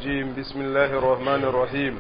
الرجيم بسم الله الرحمن الرحيم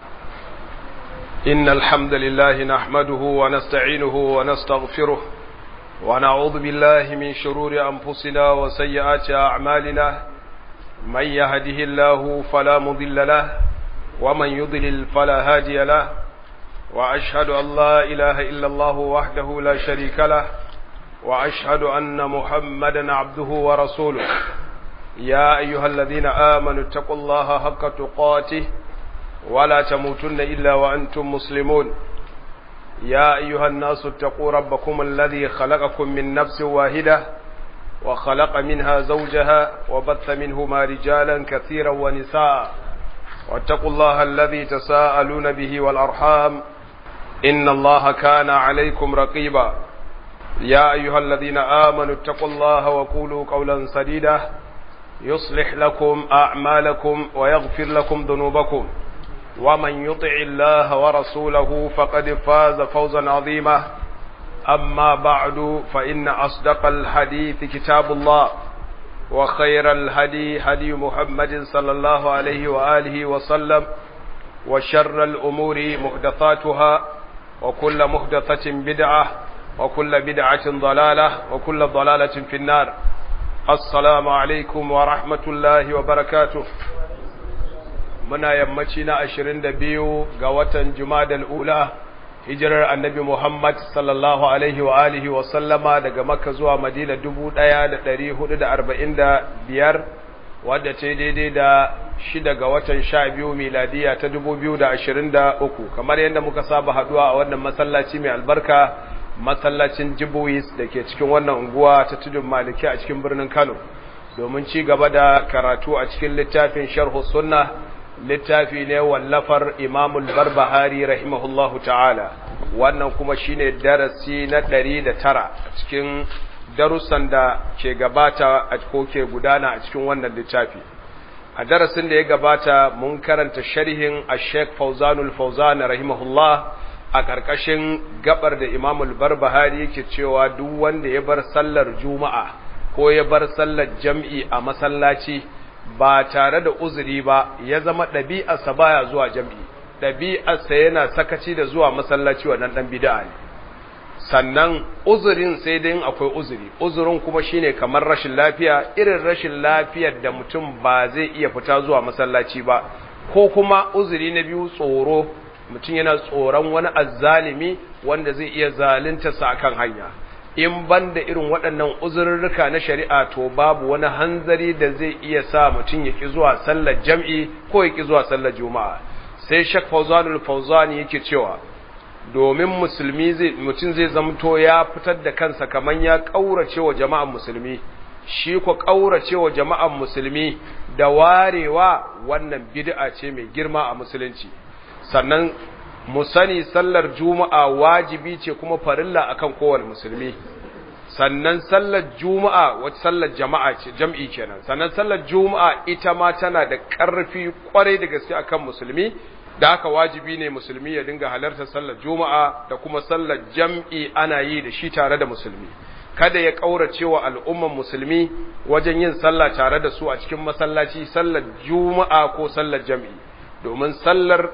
إن الحمد لله نحمده ونستعينه ونستغفره ونعوذ بالله من شرور أنفسنا وسيئات أعمالنا من يهده الله فلا مضل له ومن يضلل فلا هادي له وأشهد أن لا إله إلا الله وحده لا شريك له وأشهد أن محمدا عبده ورسوله يا أيها الذين آمنوا اتقوا الله حق تقاته ولا تموتن إلا وأنتم مسلمون يا أيها الناس اتقوا ربكم الذي خلقكم من نفس واحدة وخلق منها زوجها وبث منهما رجالا كثيرا ونساء واتقوا الله الذي تساءلون به والأرحام إن الله كان عليكم رقيبا يا أيها الذين آمنوا اتقوا الله وقولوا قولا سديدا يصلح لكم أعمالكم ويغفر لكم ذنوبكم ومن يطع الله ورسوله فقد فاز فوزا عظيما أما بعد فإن أصدق الحديث كتاب الله وخير الهدي هدي محمد صلى الله عليه وآله وسلم وشر الأمور محدثاتها وكل محدثة بدعة وكل بدعة ضلالة وكل ضلالة في النار السلام عليكم ورحمة الله وبركاته muna yammaci na ashirin da biyu ga watan Jumadal Ula hijirar annabi Muhammad sallallahu alaihi wa alihi wa sallama daga Makka zuwa Madina dubu ɗaya da ɗari hudu da arba'in da biyar wadda ce daidai da shida ga watan sha biyu miladiya ta dubu biyu da ashirin da uku kamar yadda muka saba haɗuwa a wannan masallaci mai albarka masallacin Jibuwis da ke cikin wannan unguwa ta tudun Maliki a cikin birnin Kano domin ci gaba da karatu a cikin littafin Sharhu Sunna littafi ne wallafar Imamul Barbahari rahimahullahu ta'ala wannan kuma shine darasi na ɗari da tara a cikin darussan da ke gabata a ko ke gudana a cikin wannan littafi a darasin da ya gabata mun karanta sharhin a Sheikh Fauzanul Fauzan rahimahullah a ƙarƙashin gabar da Imamul Barbahari yake cewa duk wanda ya bar sallar Juma'a ko ya bar sallar jam'i a masallaci ba tare da uzuri ba ya zama ɗabi'arsa baya zuwa jam'i ɗabi'arsa yana sakaci da zuwa masallaci wannan ɗan bid'a ne sannan uzurin sai dai akwai uzuri uzurin kuma shine kamar rashin lafiya irin rashin lafiyar da mutum ba zai iya fita zuwa masallaci ba ko kuma uzuri na biyu tsoro mutum yana tsoron wani azzalimi wanda zai iya zalunta sa kan hanya in ban da irin waɗannan uzurruka na shari'a to babu wani hanzari da zai iya sa mutum ya ƙi zuwa sallar jam'i ko ya ƙi zuwa sallar juma'a sai shak fauzanul fauzani yake cewa domin musulmi zai mutum zai zamto ya fitar da kansa kaman ya ƙaurace wa jama'an musulmi shi ko ƙaurace wa jama'an musulmi da warewa wannan bid'a ce mai girma a musulunci sannan mu sani sallar juma'a wajibi ce kuma farilla akan kowane musulmi sannan sallar juma'a wata sallar jama'a ce jam'i kenan sannan sallar juma'a ita ma tana da ƙarfi kwarai da gaske akan musulmi da haka wajibi ne musulmi ya dinga halartar sallar juma'a da kuma sallar jam'i ana yi da shi tare da musulmi kada ya ƙaurace wa al'umman musulmi wajen yin sallah tare da su a cikin masallaci sallar juma'a ko sallar jam'i domin sallar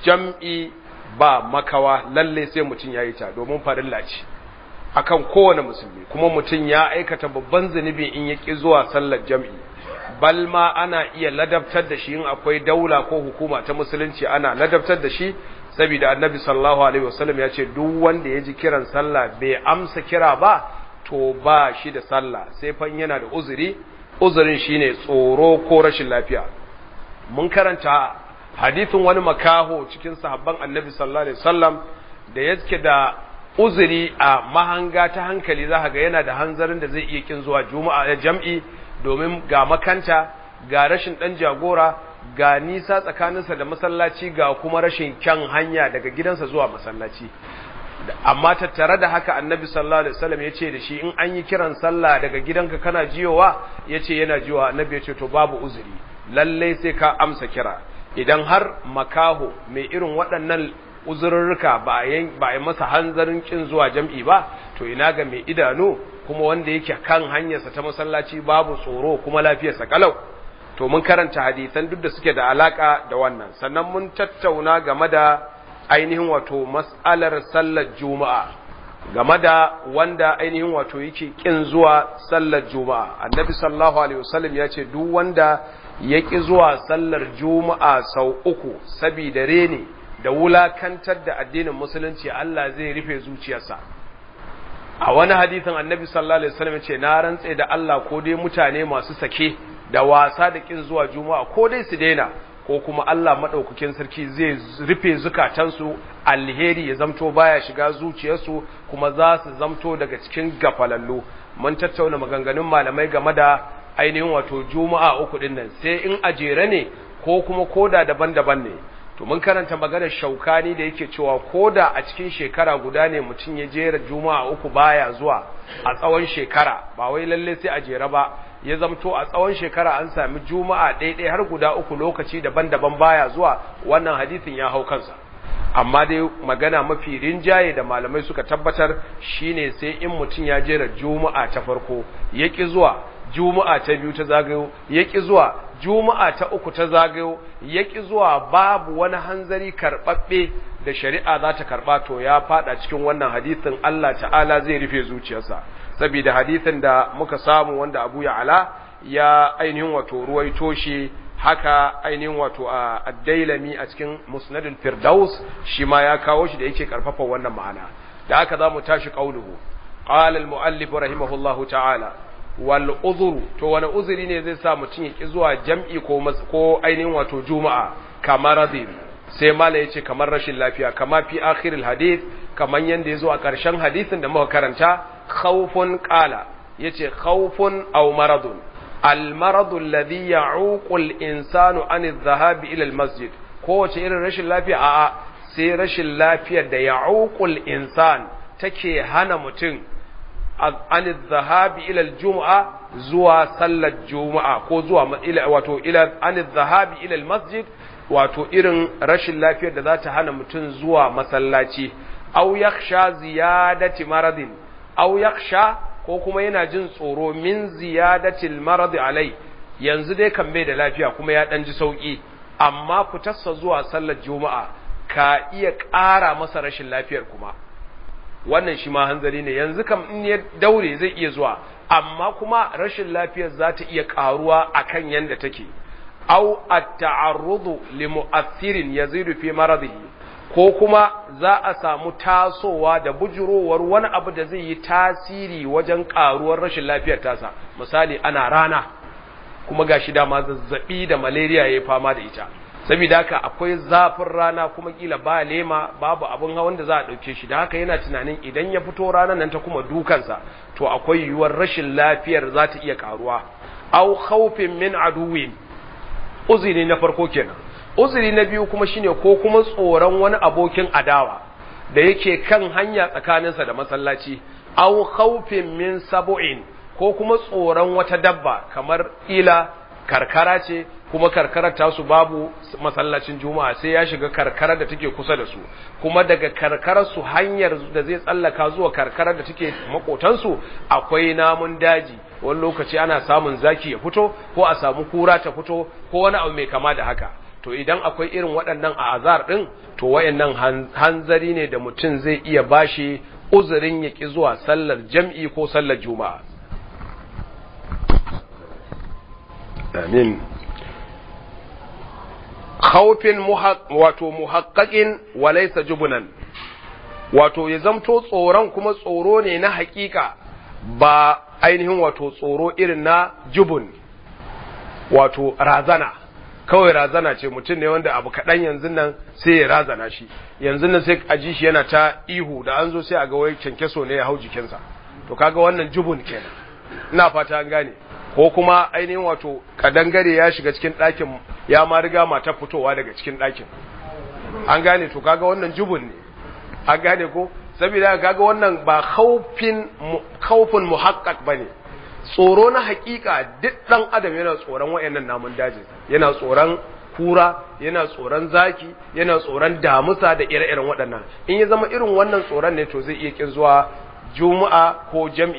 jam'i ba makawa lalle sai mutum ya yi ta domin farilla ce akan kowane musulmi kuma mutum ya aikata babban zunubi in ya ƙi zuwa sallar jam'i bal ma ana iya ladabtar da shi in akwai daula ko hukuma ta musulunci ana ladabtar da shi saboda annabi sallallahu alaihi wasallam ya ce duk wanda ya ji kiran sallah bai amsa kira ba to ba shi da sallah sai fan yana da uzuri uzurin shine tsoro ko rashin lafiya mun karanta hadithin wani makaho cikin sahabban annabi sallallahu alaihi wasallam da yake da uzuri a mahanga ta hankali za ga yana da hanzarin da zai iya kin zuwa juma'a da jam'i domin ga makanta ga rashin dan jagora ga nisa tsakaninsa da masallaci ga kuma rashin kyan hanya daga gidansa zuwa masallaci amma tattare da haka annabi sallallahu alaihi wasallam ya ce da shi in an yi kiran sallah daga gidanka kana jiyowa ya ce yana jiyowa annabi ya ce to babu uzuri lallai sai ka amsa kira idan har makaho mai irin waɗannan uzurruka ba a yi masa hanzarin kin zuwa jam'i ba to ina ga mai idanu kuma wanda yake kan hanyarsa ta masallaci babu tsoro kuma lafiyarsa kalau to mun karanta hadisan duk da suke da alaka da wannan sannan mun tattauna game da ainihin wato mas'alar sallar juma'a game da wanda ainihin wato yake kin zuwa sallar juma'a annabi sallallahu alaihi wasallam ya ce duk wanda ya ki zuwa sallar juma'a sau uku saboda rene da wulakantar da addinin musulunci Allah zai rufe zuciyarsa a wani hadisin annabi sallallahu alaihi wasallam ya ce na rantse da Allah ko dai mutane masu sake da wasa da kin zuwa juma'a ko dai su daina ko kuma Allah maɗaukakin sarki zai rufe zukatansu alheri ya zamto baya shiga zuciyarsu kuma za su zamto daga cikin gafalallu mun tattauna maganganun malamai game da ainihin wato juma'a uku din nan sai in ajere ne ko kuma koda daban-daban ne to mun karanta maganar shaukani da yake cewa koda a cikin shekara guda ne mutum ya jera juma'a uku baya zuwa a tsawon shekara ba wai lalle sai a jere ba ya zamto a tsawon shekara an sami juma'a ɗaiɗai har guda uku lokaci daban-daban baya zuwa wannan hadisin ya hau kansa amma dai magana mafi rinjaye da malamai suka tabbatar shine sai in mutum ya jera juma'a ta farko ya ƙi zuwa juma'a ta biyu ta zagayo ya ƙi zuwa juma'a ta uku ta zagayo ya ƙi zuwa babu wani hanzari karɓaɓɓe da shari'a za ta karɓa to ya faɗa cikin wannan hadisin Allah ta'ala zai rufe zuciyarsa saboda hadisin da muka samu wanda Abu Ya'la ya ainihin wato ruwaito shi haka ainihin wato a Ad-Dailami a cikin Musnadul Firdaus shi ma ya kawo shi da yake karfafa wannan ma'ana da haka zamu tashi qauluhu qala al-muallif rahimahullahu ta'ala wal uzru to wani uzuri ne zai sa mutum ya ki zuwa jam'i ko ko ainihin wato juma'a kamar radin sai mala yace kamar rashin lafiya kama fi akhiril hadith kaman yanda yazo a ƙarshen hadisin da muka karanta khawfun qala yace khawfun aw maradun al maradu alladhi ya'uqu al insanu an adh-dhahab ila al masjid kowace irin rashin lafiya a'a sai rashin lafiyar da ya'uqu al insan take hana mutum an adh-dhahab ila al jum'a zuwa sallar juma'a ko zuwa ila wato ila an adh-dhahab ila al masjid wato irin rashin lafiyar da za ta hana mutum zuwa masallaci au yakhsha ziyadati maradin au yakhsha ko kuma yana jin tsoro min ziyadatil marad alai yanzu dai kan bai da lafiya kuma ya dan ji sauki amma fitarsa zuwa sallar juma'a ka iya ƙara masa rashin lafiyar kuma wannan shi ma hanzari ne yanzu kam in ya daure zai iya zuwa amma kuma rashin lafiyar za ta iya ƙaruwa akan yanda take au at-ta'arrudu li mu'athirin yazidu fi maradihi ko kuma za a samu tasowa da bujurowar wani abu da zai yi tasiri wajen karuwar rashin lafiyar tasa misali ana rana kuma gashi dama zazzabi da malaria yayi fama da ita saboda haka akwai zafin rana kuma kila ba lema babu abin hawan da za a dauke shi da haka yana tunanin idan ya fito ranar nan ta kuma dukansa to akwai yiwuwar rashin lafiyar za ta iya karuwa au khawfin min aduwin uzuri na farko kenan uzuri na biyu kuma shine ko kuma tsoron wani abokin adawa da yake kan hanya tsakaninsa da masallaci aw khawfin min sab'in ko kuma tsoron wata dabba kamar ila karkara ce kuma karkarar tasu babu masallacin juma'a sai ya shiga karkarar da take kusa da su kuma daga karkarar su hanyar da zai tsallaka zuwa karkarar da take makotansu akwai namun daji wani lokaci ana samun zaki ya fito ko a samu kura ta fito ko wani abu mai kama da haka to idan akwai irin waɗannan a azar ɗin to wayannan hanzari ne da mutum zai iya bashi uzurin ya ƙi zuwa sallar jam'i ko sallar juma'a amin khawfin wato muhaqqaqin wa laysa jubunan wato ya zamto tsoron kuma tsoro ne na hakika ba ainihin wato tsoro irin na jubun wato razana kawai razana ce mutum ne wanda abu kaɗan yanzu nan sai ya razana shi yanzu nan sai a ji shi yana ta ihu da an zo sai a ga wai kyankyaso ne ya hau jikinsa to kaga wannan jubun kenan ina fata an gane ko kuma ainihin wato kadangare ya shiga cikin ɗakin ya ma riga mata fitowa daga cikin ɗakin an gane to kaga wannan jubun ne an gane ko saboda kaga wannan ba khaufin khaufin muhaqqaq bane tsoro na hakika duk dan adam yana tsoron wayannan namun daji yana tsoron kura yana tsoron zaki yana tsoron damusa da ire-iren waɗannan in ya zama irin wannan tsoron ne to zai iya kin zuwa juma'a ko jam'i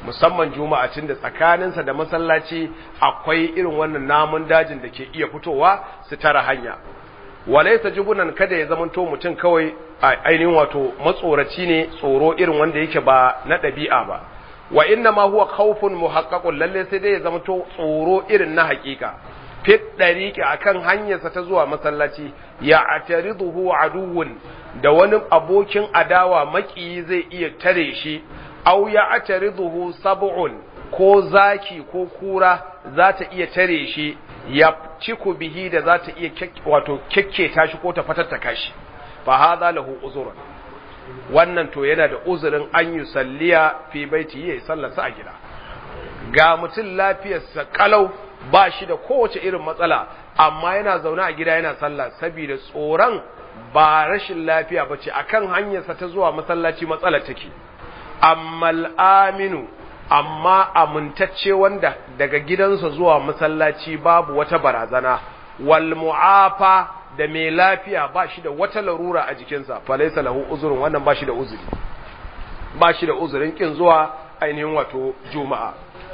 musamman juma'a tun da tsakaninsa da masallaci akwai irin wannan namun dajin da ke iya fitowa su tara hanya walaisa jubunan kada ya zamanto mutum kawai a ainihin wato matsoraci ne tsoro irin wanda yake ba na ɗabi'a ba wa inna ma huwa khawfun muhaqqaqun lalle sai dai ya zamanto tsoro irin na haƙiƙa fit dariqi akan hanyarsa ta zuwa masallaci ya atariduhu aduwwun da wani abokin adawa maki zai iya tare shi aw ya atariduhu sab'un ko zaki ko kura za ta iya tare shi ya ciku bihi da za ta iya wato kekketa shi ko ta fatattaka shi fa hadha lahu uzrun wannan to yana da uzurin an yi salliya fi baiti yayi sallarsa a gida ga mutum lafiyarsa kalau ba shi da kowace irin matsala amma yana zaune a gida yana sallah saboda tsoron ba rashin lafiya bace akan hanyarsa ta zuwa masallaci matsalar take amma aminu amma amintacce wanda daga gidansa zuwa masallaci babu wata barazana wal mu'afa da mai lafiya ba shi da wata larura a jikinsa falaisa lahu uzurin wannan ba shi da uzuri ba shi da uzurin kin zuwa ainihin wato juma'a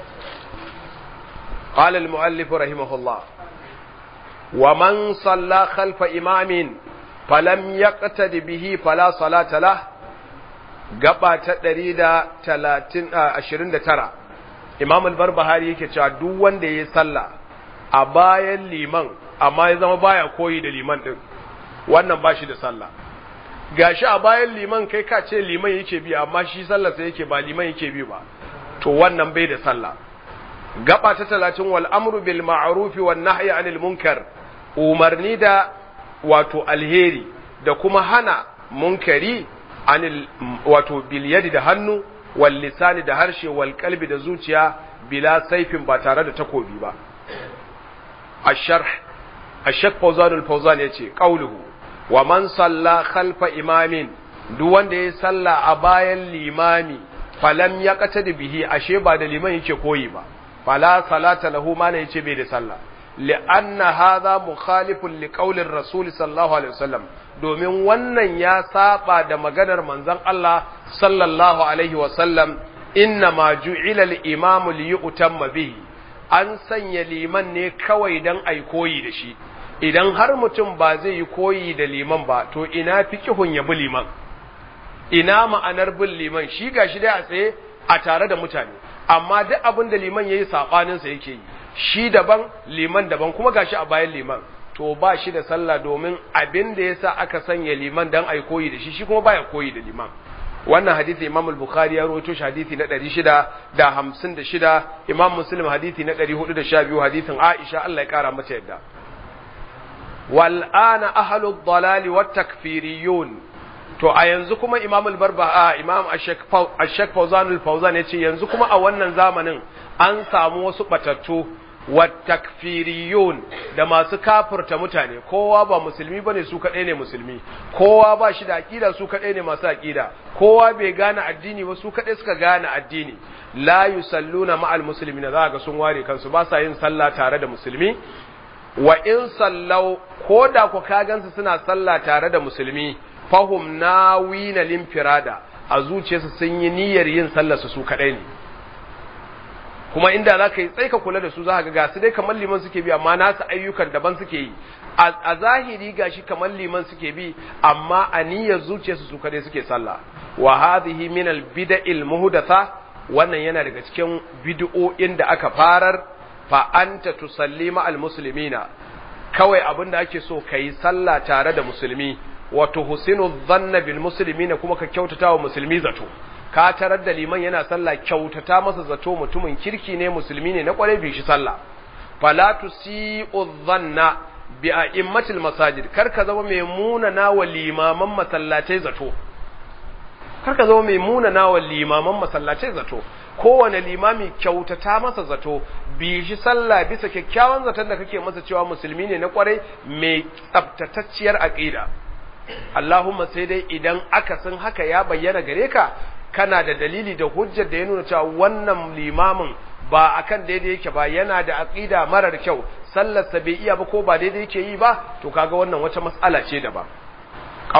قال المؤلف رحمه الله ومن صلى خلف إمام فلم يقتد به فلا صلاة له gaba ta ɗari da talatin ashirin da tara imam al-barbahari yake cewa duk wanda ya yi sallah a bayan liman amma ya zama baya koyi da liman ɗin wannan ba shi da sallah gashi a bayan liman kai ka ce liman yake bi amma shi sallah sai yake ba liman yake bi ba to wannan bai da sallah gaba ta talatin wal amru bil ma'ruf wan nahyi anil munkar umarni da wato alheri da kuma hana munkari anil wato bil yadi da hannu wal lisani da harshe wal qalbi da zuciya bila saifin ba tare da takobi ba asharh ashak fawzan al fawzan yace qauluhu wa man salla khalfa imamin duk wanda ya salla a bayan limami falam yaqtadi bihi ashe ba da liman yake koyi ba fala salata lahu ma ne yace bai da sallah li'anna hadha mukhalifun liqaulir rasul sallallahu alaihi wasallam domin wannan ya saba da maganar manzon Allah sallallahu alaihi wasallam inna ma ju'ila al-imam li yu'tamma bihi an sanya liman ne kawai dan ai koyi da shi idan har mutum ba zai yi koyi da liman ba to ina fiqhun ya bi liman ina ma'anar bin liman shi gashi dai a tsaye a tare da mutane amma duk abin da liman yayi sabanin sa yake yi shi daban liman daban kuma gashi a bayan liman to ba shi da sallah domin abin da yasa aka sanya liman dan ai koyi da shi shi kuma baya koyi da liman wannan hadisi Imam al-Bukhari ya rawaito shi hadisi na 656 Imam Muslim hadisi na 412 hadisin Aisha Allah ya kara mata yadda wal ana ahlud dalal wat takfiriyun to a yanzu kuma Imam al-Barba Imam Ash-Shaykh Fawzan al-Fawzan yace yanzu kuma a wannan zamanin an samu wasu batattu wattakfiriyun da masu kafirta mutane kowa ba musulmi bane su kadai ne musulmi kowa ba shi da aqida su kadai ne masu aqida kowa bai gane addini ba su kadai suka gane addini la yusalluna ma'al muslimina za ga sun ware kansu ba sa yin sallah tare da musulmi wa in sallau ko da ku ka gansu suna sallah tare da musulmi fahum nawina limfirada a zuciyarsu sun yi niyyar yin sallar su su kadai ne kuma inda za ka yi tsaika kula da su za ka ga su dai kamar liman suke bi amma nasu ayyukan daban suke yi a zahiri gashi kamar liman suke bi amma a niyyar zuciyarsu su kadai suke sallah wa hadhihi min al bid'il muhdatha wannan yana daga cikin bid'o'in da aka farar fa anta tusalli ma al muslimina kawai abin da ake so kai sallah tare da musulmi wa tuhsinu dhanna bil muslimina kuma ka kyautata wa musulmi zato ka tarar da liman yana sallah kyautata masa zato mutumin kirki ne musulmi ne na kwarai bi shi sallah fala tusi'u dhanna bi a'immatil masajid kar ka zama mai munana wa limaman masallatai zato kar ka zama mai munana wa limaman masallatai zato kowane limami kyautata masa zato bi shi sallah bisa kyakkyawan zaton da kake masa cewa musulmi ne na kwarai mai tsabtatacciyar aqida Allahumma sai dai idan aka san haka ya bayyana gare ka kana da dalili da hujjar da ya nuna cewa wannan limamin ba akan daidai yake ba yana da aqida marar kyau sallarsa bai iya ba ko ba daidai yake yi ba to kaga wannan wata mas'ala ce daban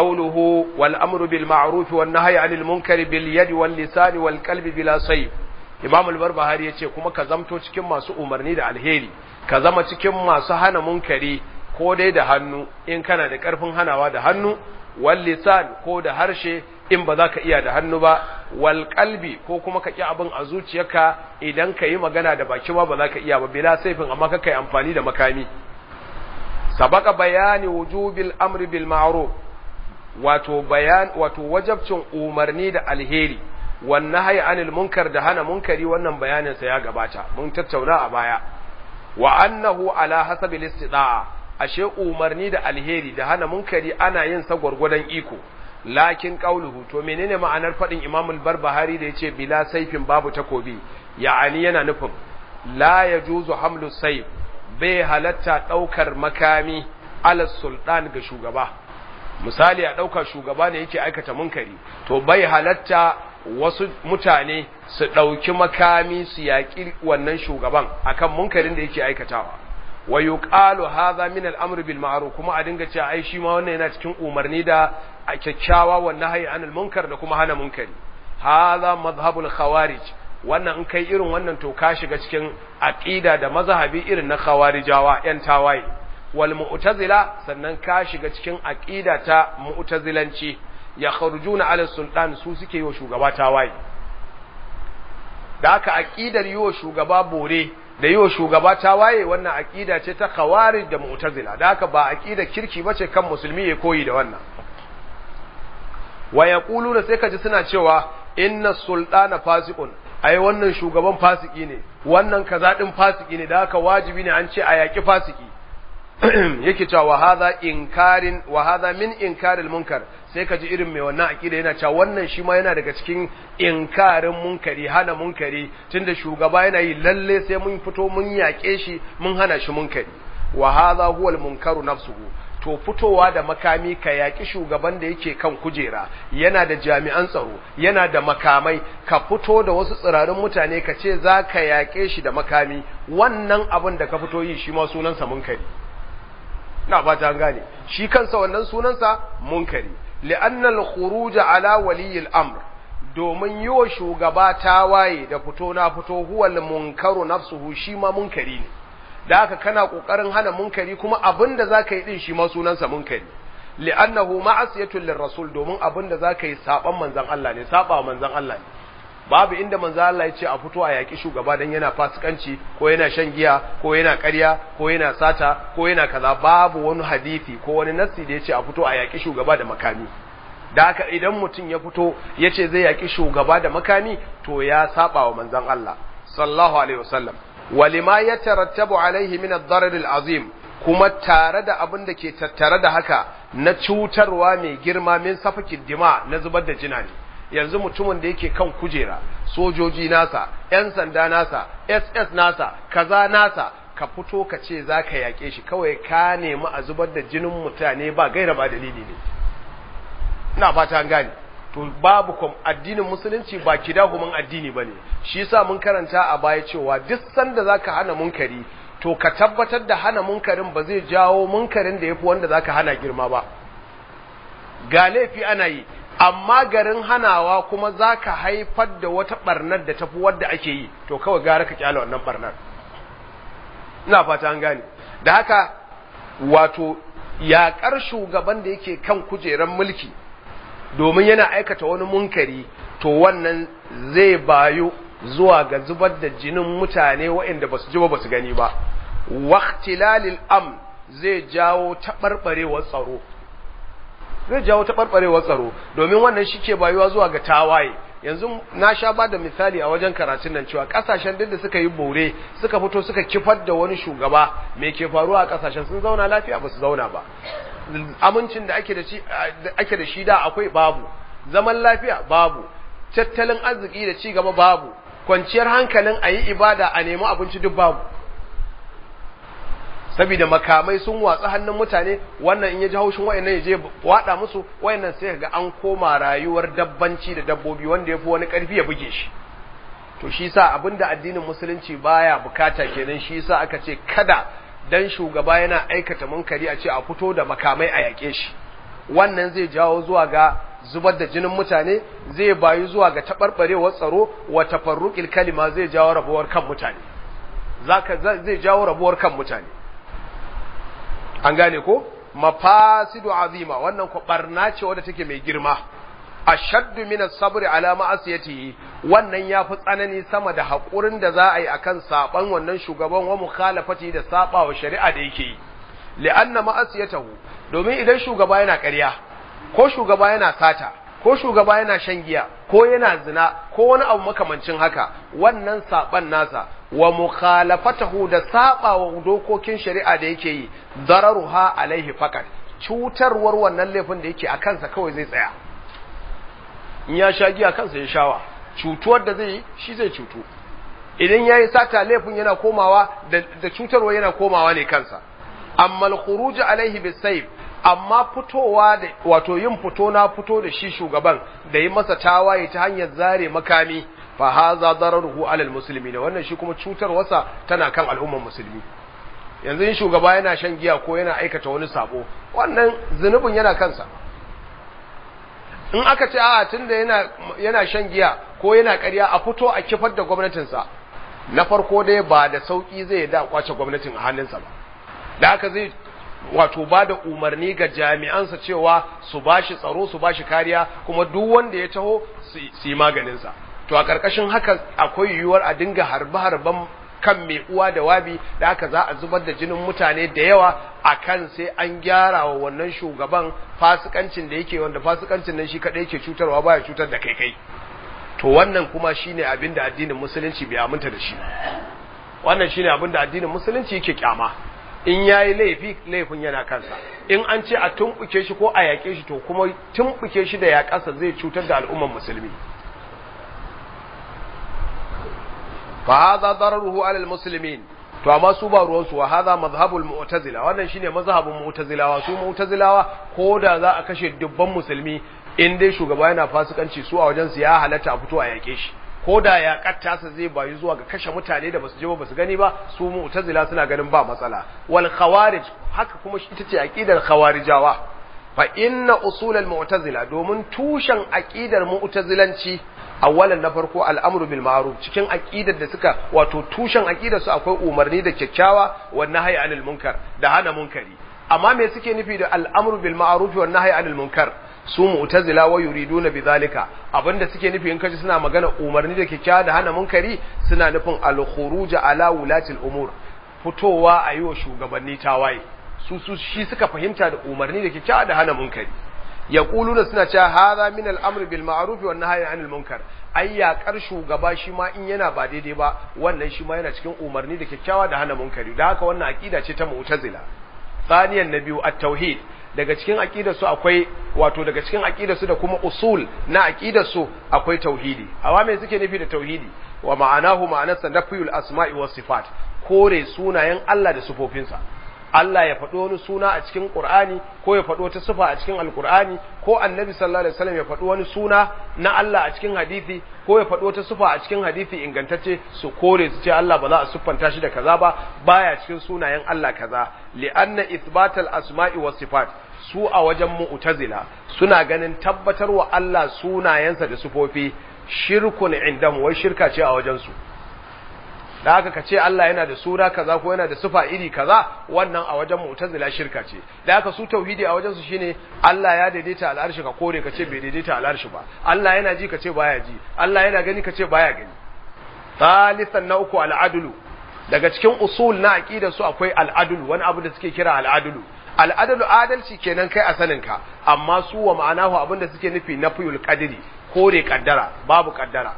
qawluhu wal amru bil ma'ruf wan nahyi 'anil munkari bil yadi wal lisani wal qalbi bila sayf Imam al-Barbahari yace kuma ka zamto cikin masu umarni da alheri ka zama cikin masu hana munkari ko dai da hannu in kana da karfin hanawa da hannu wal lisan ko da harshe in ba za ka iya da hannu ba wal qalbi ko kuma ka ki abin a zuciyarka idan ka yi magana da baki ma ba za ka iya ba bila saifin amma ka kai amfani da makami sabaka bayani wujubil amri bil ma'ruf wato bayan wato wajabcin umarni da alheri wan nahyi anil munkar da hana munkari wannan bayanin sa ya gabata mun tattauna a baya wa annahu ala hasabi istida'a ashe umarni da alheri da hana munkari ana yin sa gurgurdan iko lakin qauluhu to menene ma'anar fadin Imam al-Barbahari da yace bila saifin babu takobi ya'ani yana nufin la yajuzu hamlu sayf bai halatta daukar makami ala sultan ga shugaba misali a dauka shugaba ne yake aikata munkari to bai halatta wasu mutane su dauki makami su yaki wannan shugaban akan munkarin da yake aikatawa wa yuqalu hadha min al-amr bil ma'ruf kuma a dinga cewa ai shi ma wannan yana cikin umarni da kyakkyawa wa nahyi anil munkar da kuma hana munkari hadha madhhabul khawarij wannan in kai irin wannan to ka shiga cikin aqida da mazhabi irin na khawarijawa yan tawaye wal mu'tazila sannan ka shiga cikin aqida ta mu'tazilanci ya kharujuna ala sultan su suke yi wa shugaba tawaye da haka aqidar yi wa shugaba bore da yi wa shugaba tawaye wannan aqida ce ta khawarij da mu'tazila da haka ba aqida kirki bace kan musulmi ya koyi da wannan wa yaquluna sai kaji suna cewa inna sultana fasiqun ai wannan shugaban fasiki ne wannan kaza din fasiki ne da haka wajibi ne an ce a yaki fasiki yake cewa wa hadha inkarin wa hadha min inkaril munkar sai kaji irin mai wannan akida yana cewa wannan shi ma yana daga cikin inkarin munkari hana munkari tunda shugaba yana yi lalle sai mun fito mun yake shi mun hana shi munkari wa hadha huwal munkaru nafsuhu to fitowa da makami ka yaƙi shugaban da yake kan kujera yana da jami'an tsaro yana da makamai ka fito da wasu tsirarin mutane ka ce za ka yaƙe shi da makami wannan abin da ka fito yi shi ma sunansa munkari na ba ta gane shi kansa wannan sunansa munkari li'annal khuruj ala waliyil amr domin yi wa shugaba tawaye da fito na fito huwal munkaru nafsuhu shi ma munkari ne da haka kana kokarin hana munkari kuma abinda zaka yi din shi ma sunansa munkari li'annahu ma'asiyatul lirrasul domin abinda zaka yi saban manzon Allah ne saba manzon Allah ne babu inda manzon Allah ya ce a fito a yaki shugaba dan yana fasikanci ko yana shan giya ko yana ƙarya ko yana sata ko yana kaza babu wani hadisi ko wani nassi da ya ce a fito a yaki shugaba da makami da haka idan mutum ya fito ya ce zai yaki shugaba da makami to ya saba wa manzon Allah sallallahu alaihi wasallam walima ya tarattabu alaihi min ad-darar al-azim kuma tare da abin da ke tattare da haka na cutarwa mai girma min safakin dima na zubar da jina ne yanzu mutumin da yake kan kujera sojoji nasa yan sanda nasa ss nasa kaza nasa ka fito ka ce za ka yaƙe shi kawai ka nemi a zubar da jinin mutane ba gaira ba dalili ne ina fata an gane to babu kom addinin musulunci ba kidahumin addini bane shi yasa mun karanta a baya cewa duk sanda zaka hana munkari to ka tabbatar da hana munkarin ba zai jawo munkarin da yafi wanda zaka hana girma ba ga laifi ana yi amma garin hanawa kuma zaka haifar da wata barnar da tafi wadda ake yi to kawai gara ka kyale wannan barnar ina fata an gane da haka wato yaƙar shugaban da yake kan kujeran mulki domin yana aikata wani munkari to wannan zai bayu zuwa ga zubar da jinin mutane waɗanda ba su ji ba ba su gani ba waqtilalil am zai jawo taɓarɓarewar tsaro zai jawo taɓarɓarewar tsaro domin wannan shi ke bayuwa zuwa ga tawaye yanzu na sha ba da misali a wajen karatun nan cewa kasashen duk da suka yi bore suka fito suka kifar da wani shugaba me ke faruwa a kasashen sun zauna lafiya ba su zauna ba amincin da ake da shi ake da shi da akwai babu zaman lafiya babu tattalin arziki da ci gaba babu kwanciyar hankalin a yi ibada a nemi abinci duk babu saboda makamai sun watsa hannun mutane wannan in ya ji haushin wayannan ya je wada musu wayannan sai ga an koma rayuwar dabbanci da dabbobi wanda ya fi wani karfi ya buge shi to shi sa abinda addinin musulunci baya bukata kenan shi sa aka ce kada dan shugaba yana aikata munkari a ce a fito da makamai a yaƙe shi wannan zai jawo zuwa ga zubar da jinin mutane zai bayu zuwa ga taɓarɓarewar tsaro wa tafarruqil kalima zai jawo rabuwar kan mutane zaka zai jawo rabuwar kan mutane an gane ko mafasidu azima wannan ko barna ce wadda take mai girma ashaddu min as-sabri ala ma'asiyatihi wannan yafi tsanani sama da hakurin da za a yi akan saban wannan shugaban wa mukhalafati da saba wa shari'a da yake yi li'anna ma'asiyatahu domin idan shugaba yana ƙarya ko shugaba yana sata ko shugaba yana shan giya ko yana zina ko wani abu makamancin haka wannan saban nasa wa mukhalafatahu da saba wa dokokin shari'a da yake yi dararuha alaihi fakat cutarwar wannan laifin da yake a kansa kawai zai tsaya in ya sha giya kansa ya shawa cutuwar da zai yi shi zai cutu idan ya yi sata laifin yana komawa da cutarwa yana komawa ne kansa amma al-khuruj alaihi bisayf amma fitowa da wato yin fito na fito da shi shugaban da yi masa tawaye ta hanyar zare makami fa haza dararuhu alal muslimin wannan shi kuma cutarwarsa tana kan al'ummar musulmi yanzu in shugaba yana shan giya ko yana aikata wani sabo wannan zunubin yana kansa in aka ce a tunda yana yana shan giya ko yana ƙarya a fito a kifar da gwamnatinsa na farko dai ba da sauki zai da kwace gwamnatin a hannunsa ba da haka zai wato ba da umarni ga jami'ansa cewa su bashi tsaro su bashi kariya kuma duk wanda ya taho su yi maganinsa to a ƙarƙashin haka akwai yiwuwar a dinga harbe-harben kan mai uwa da wabi da haka za a zubar da jinin mutane da yawa a kan sai an gyara wa wannan shugaban fasikancin da yake wanda fasikancin nan shi kaɗai yake cutarwa baya cutar da kai kai to wannan kuma shine abin da addinin musulunci bai aminta da shi wannan shine abin da addinin musulunci yake kyama in yayi laifi laifin yana kansa in an ce a tumbuke shi ko a yaƙe shi to kuma tumbuke shi da yaƙasa zai cutar da al'ummar musulmi fa hadha dararuhu ala almuslimin to amma su ba ruwan su wa hadha mazhabul mu'tazila wannan shine mazhabin mu'tazilawa su mu'tazilawa ko da za a kashe dubban musulmi in dai shugaba yana fasikanci su a wajen su ya halatta a fito a yake shi ko da ya kattasa zai bayu zuwa ga kashe mutane da basu je ba basu gani ba su mu'tazila suna ganin ba matsala wal khawarij haka kuma ita ce aqidar khawarijawa fa inna usul al mu'tazila domin tushen aqidar mu'tazilanci awalan na farko al'amru bil ma'ruf cikin aqidar da suka wato tushen aqidar su akwai umarni da kyakkyawa wa nahyi anil munkar da hana munkari amma me suke nufi da al'amru bil ma'ruf wa nahyi anil munkar su mu'tazila wa yuriduna bidhalika abinda suke nufi in kaji suna magana umarni da kyakkyawa da hana munkari suna nufin al khuruj ala wulatil umur fitowa a yi wa shugabanni tawaye su su shi suka fahimta da umarni da kyakkyawa da hana munkari yaquluna suna cewa hadha min al-amr bil ma'ruf wa nahyi 'anil munkar ai yaƙar shugaba shi ma in yana ba daidai ba wannan shi ma yana cikin umarni da kyakkyawa da hana munkari da haka wannan aqida ce ta mu'tazila thaniyan na biyu at-tauhid daga cikin aqidar su akwai wato daga cikin aqidar su da kuma usul na aqidar su akwai tauhidi awa me suke nufi da tauhidi wa ma'anahu ma'anarsa nafiyul asma'i was sifat kore sunayen Allah da sifofinsa Allah ya faɗo wani suna a cikin Qur'ani ko ya faɗo wata sifa a cikin Alƙur'ani ko Annabi sallallahu alaihi wasallam ya faɗo wani suna na Allah a cikin hadisi ko ya faɗo wata sifa a cikin hadisi ingantacce su kore su ce Allah ba za a siffanta shi da kaza ba baya cikin sunayen Allah kaza li'anna ithbatal asma'i was sifat su a wajen mu'tazila suna ganin tabbatar wa Allah sunayensa da sifofi shirkun indam wai shirka ce a wajen su da haka ka ce Allah yana da sura kaza ko yana da sifa iri kaza wannan a wajen mu'tazila shirka ce da haka su tauhidi a wajen su shine Allah ya daidaita al'arshi ka kore ka ce bai daidaita al'arshi ba Allah yana ji ka ce baya ji Allah yana gani ka ce baya gani thalithan na uku al'adulu daga cikin usul na aqida su akwai al'adulu wani abu da suke kira al'adulu al'adalu adalci kenan kai a sanin ka amma su wa ma'anahu abinda suke nufi nafiyul qadri kore kaddara babu kaddara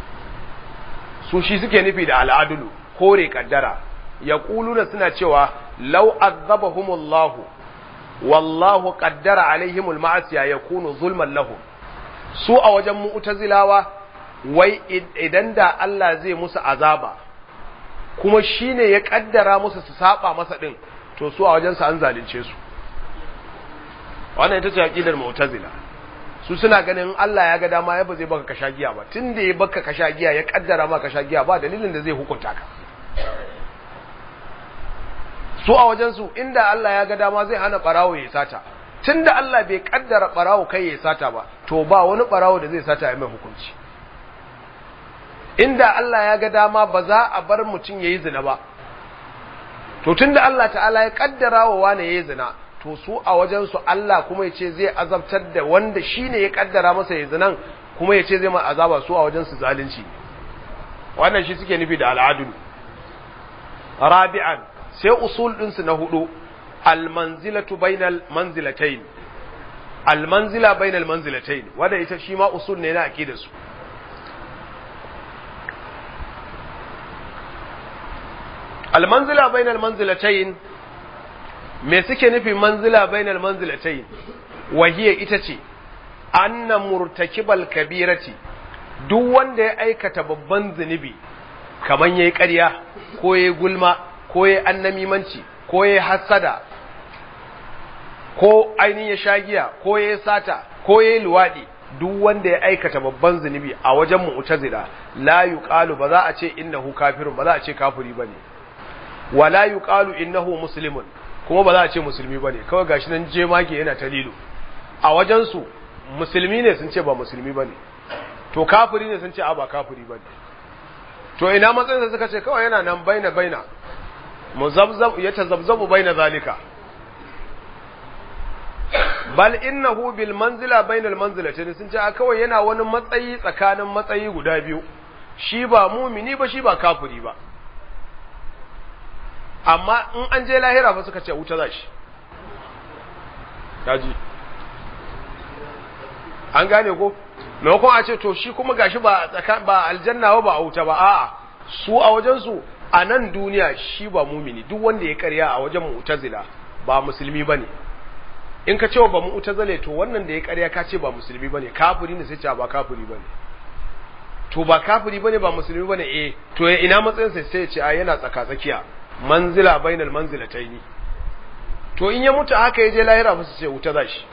su shi suke nufi da al'adulu kore kaddara ya da suna cewa lau azabahumullahu wallahu qaddara alaihimul ma'asiya yakunu zulman lahum su a wajen mu'tazilawa wai idan da Allah zai musu azaba kuma shine ya kaddara musu su saba masa din to su a wajen sa an zalunce su wannan ita ce aqidar mu'tazila su suna ganin Allah ya ga dama ya ba zai baka kasha giya ba tun da ya baka kasha giya ya kaddara maka kasha giya ba dalilin da zai hukunta ka su a wajen su inda Allah ya ga dama zai hana barawo ya sata tunda Allah bai kaddara barawo kai ya sata ba to ba wani barawo da zai sata ya mai hukunci inda Allah ya ga dama ba za a bar mutum yayi zina ba to tunda Allah ta'ala ya kaddara wa wani yayi zina to su a wajen su Allah kuma yace zai azabtar da wanda shine ya kaddara masa yayi zinan kuma yace zai ma azaba su a wajen su zalunci wannan shi suke nufi da al'adul rabi'an sai usul din su na hudu almanzilatu bainal manzilatayn almanzila bainal manzilatayn wanda ita shi ma usul ne na aqidar su almanzila bainal manzilatayn me suke nufi manzila bainal manzilatayn wahiya ita ce anna murtakibal kabirati duk wanda ya aikata babban zunubi kaman yayi ƙarya ko yayi gulma ko yayi annamimanci ko yayi hasada ko ainihin ya shagiya ko yayi sata ko yayi luwadi duk wanda ya aikata babban zunubi a wajen mu'tazila la yuqalu ba za a ce innahu kafirun ba za a ce kafiri bane wala yuqalu innahu muslimun kuma ba za a ce musulmi bane kawai gashi nan jemage yana ta lilo a wajen su musulmi ne sun ce ba musulmi bane to kafiri ne sun ce a ba kafiri bane to ina matsayin suka ce kawai yana nan baina baina muzabzab yatazabzabu baina zalika bal innahu bil manzila bainal manzilatayn sun ce a kawai yana wani matsayi tsakanin matsayi guda biyu shi ba mumini ba shi ba kafiri ba amma in an je lahira fa suka ce wuta za shi kaji an gane ko maimakon a ce to shi kuma gashi ba ba aljanna ba a wuta ba a'a su a wajen su a nan duniya shi ba mumini duk wanda ya karya a wajen mu'tazila ba musulmi bane in ka ce ba mu'tazile to wannan da ya karya ka ce ba musulmi bane kafiri ne sai ce ba kafiri bane to ba kafiri bane ba musulmi bane eh to ina matsayin sai sai ya ce a yana tsaka tsakiya manzila bainal manzilataini to in ya mutu haka ya je lahira fa su ce wuta zashi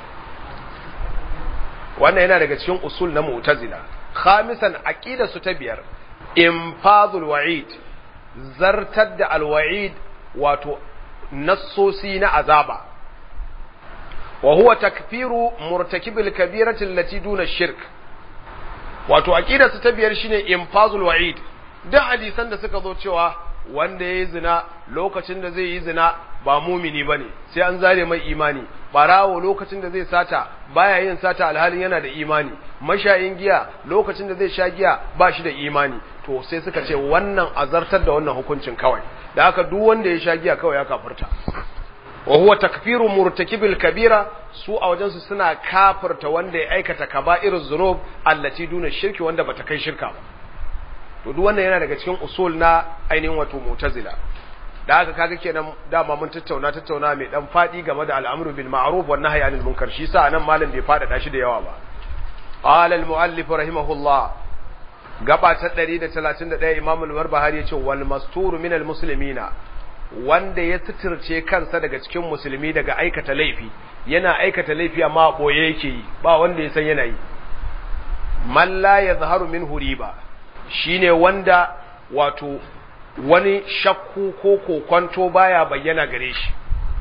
wannan yana daga cikin usul na mu'tazila khamisan aqida su ta biyar infadul wa'id zartar da alwa'id wato nassosi na azaba wa huwa takfiru murtakibil kabirati allati duna shirk wato aqida su ta biyar shine infazul wa'id duk hadisan da suka zo cewa wanda ya yi zina lokacin da zai yi zina ba mumini ba ne sai an zare mai imani barawo lokacin da zai sata baya yin sata alhalin yana da imani mashayin giya lokacin da zai sha giya ba shi da imani to sai suka ce wannan azartar da wannan hukuncin kawai da haka duk wanda ya sha giya kawai ya kafirta wa huwa takfiru murtakibil kabira su a wajensu suna kafirta wanda ya aikata kaba'iruz zunub allati duna shirki wanda bata kai shirka ba to duk wannan yana daga cikin usul na ainihin wato mu'tazila da haka kaga kenan dama mun tattauna tattauna mai dan fadi game da al'amru bil ma'ruf wan nahyi anil munkar shi sa nan malam bai fada shi da yawa ba qala al muallif rahimahullah gaba ta 131 imam al-barbahari yace wal masturu min al muslimina wanda ya suturce kansa daga cikin musulmi daga aikata laifi yana aikata laifi amma boye yake yi ba wanda ya san yana yi man la yazharu minhu riba shine wanda wato wani shakku ko kokwanto baya bayyana gare shi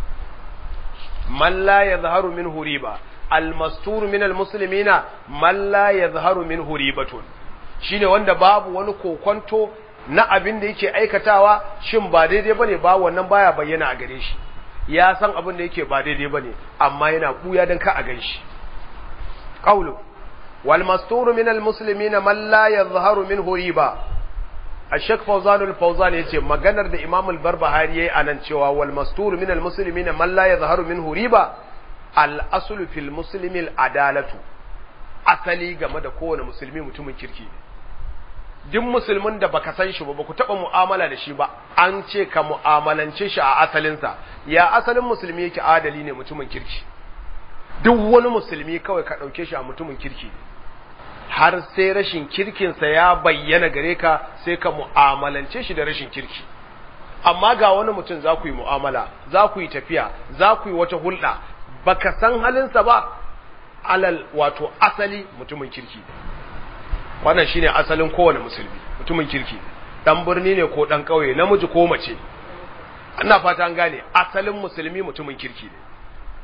man la yadhharu minhu riba almastur min almuslimina man la yadhharu minhu ribatun shine wanda babu wani kokwanto na abin da yake aikatawa shin ba daidai bane ba wannan baya bayyana a gare shi ya san abin da yake ba daidai bane amma yana buya dan ka a ganshi qawlu والمستور من المسلمين من لا يظهر منه ريبا الشيخ فوزان الفوزان yace maganar da Imam al-Barbahari yayi anan cewa wal mastur min al-muslimin man la yadhharu minhu riba al-aslu fil muslim al-adalatu asali game da kowane musulmi mutumin kirki duk musulmin da baka san shi ba baku taba mu'amala da shi ba an ce ka mu'amalance shi a asalinsa ya asalin musulmi yake adali ne mutumin kirki duk wani musulmi kawai ka ɗauke shi a mutumin kirki ne har sai rashin kirkinsa ya bayyana gare ka sai ka mu'amalance shi da rashin kirki amma ga wani mutum za ku yi mu'amala za ku yi tafiya za ku yi wata hulɗa baka san halinsa ba alal wato asali mutumin kirki wannan shine asalin kowane musulmi mutumin kirki dan birni ne ko dan ƙauye namiji ko mace ina fata an gane asalin musulmi mutumin kirki ne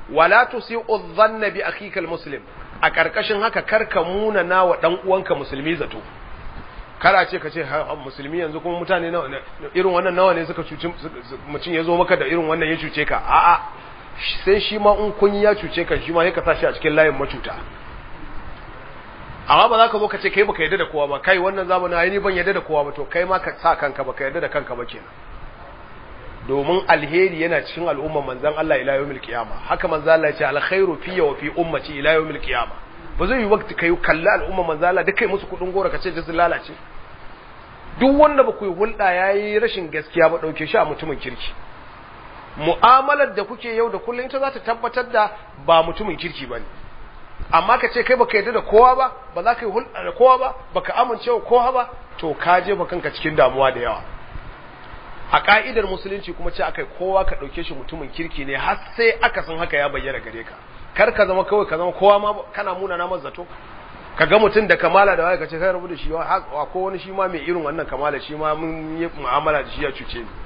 wala tusi'u dhanna bi akhika almuslim a karkashin haka karka muna na wa dan uwanka musulmi zato kara ce ka ce musulmi yanzu kuma mutane nawa irin wannan nawa ne suka cuci mutum ya zo maka da irin wannan ya cuce ka a'a sai shi ma in kun ya cuce ka shi ma ya ka tashi a cikin layin macuta amma ba za ka zo ka ce kai baka yarda da kowa ba kai wannan zamanin ai ni ban yarda da kowa ba to kai ma ka sa kanka baka yarda da kanka ba kenan domin alheri yana cikin al'umman manzon Allah ila yawmil qiyama haka manzon Allah ya ce alkhairu fi wa fi ummati ila yawmil qiyama ba zai yi wakti kai kalla al'umman manzon Allah duk kai musu kudin gora ka ce da sun lalace duk wanda ba ku yi hulɗa yayi rashin gaskiya ba dauke shi a mutumin kirki mu'amalar da kuke yau da kullum ita za ta tabbatar da ba mutumin kirki bane amma ka ce kai baka yarda da kowa ba ba za ka yi hulɗa da kowa ba baka amince wa kowa ba to ka jefa kanka cikin damuwa da yawa a ka'idar musulunci kuma ce akai kowa ka ɗauke shi mutumin kirki ne har sai aka san haka ya bayyana gare ka kar ka zama kawai ka zama kowa ma kana muna na zato ka ga mutum da kamala da waye ka ce kai rabu da shi ko wani shi ma mai irin wannan kamala shi ma mun yi mu'amala da shi ya cuce ni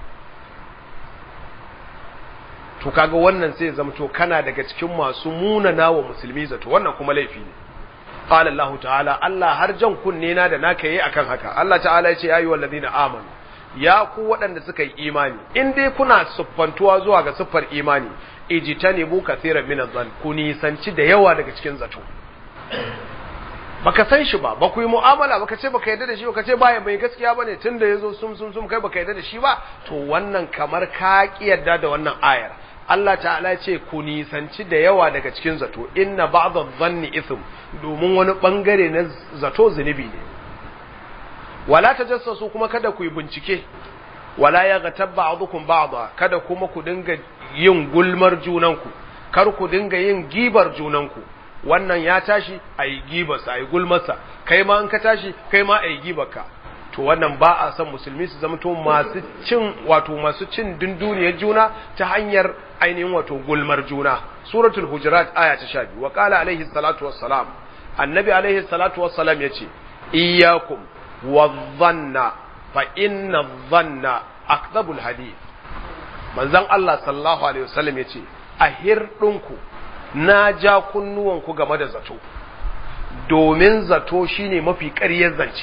to kaga wannan sai zama to kana daga cikin masu munana wa musulmi zato wannan kuma laifi ne qala Allah ta'ala Allah har jan kunne na da naka yi akan haka Allah ta'ala ya ce ya ayyuhal ladina amanu ya ku waɗanda suka yi imani in dai kuna siffantuwa zuwa ga siffar imani ijtanibu kathiran min adh ku nisanci da yawa daga cikin zato baka san shi ba ba ku yi mu'amala baka ce baka yarda da shi baka ce baya mai gaskiya bane tunda yazo sum sum sum kai baka yarda da shi ba to wannan kamar ka ki yarda da wannan ayar Allah ta'ala ce ku nisanci da yawa daga cikin zato inna ba'dha dhanni ithm domin wani bangare na zato zunubi ne wala tajassasu kuma kada ku yi bincike wala yaghtab ba'dukum ba'dha kada kuma ku dinga yin gulmar junanku kar ku dinga yin gibar junanku wannan ya tashi a yi gibarsa a yi gulmarsa kai ma in ka tashi kai ma a yi gibarka to wannan ba a san musulmi su zama to masu cin wato masu cin dunduniyar juna ta hanyar ainihin wato gulmar juna suratul hujurat aya ta 12 wa qala alaihi salatu wassalam annabi alaihi salatu wassalam yace iyyakum wadhanna fa inna dhanna akdhabul hadith manzon Allah sallallahu alaihi wasallam yace a hirdinku na ja kunnuwanku game da zato domin zato shine mafi ƙaryar zance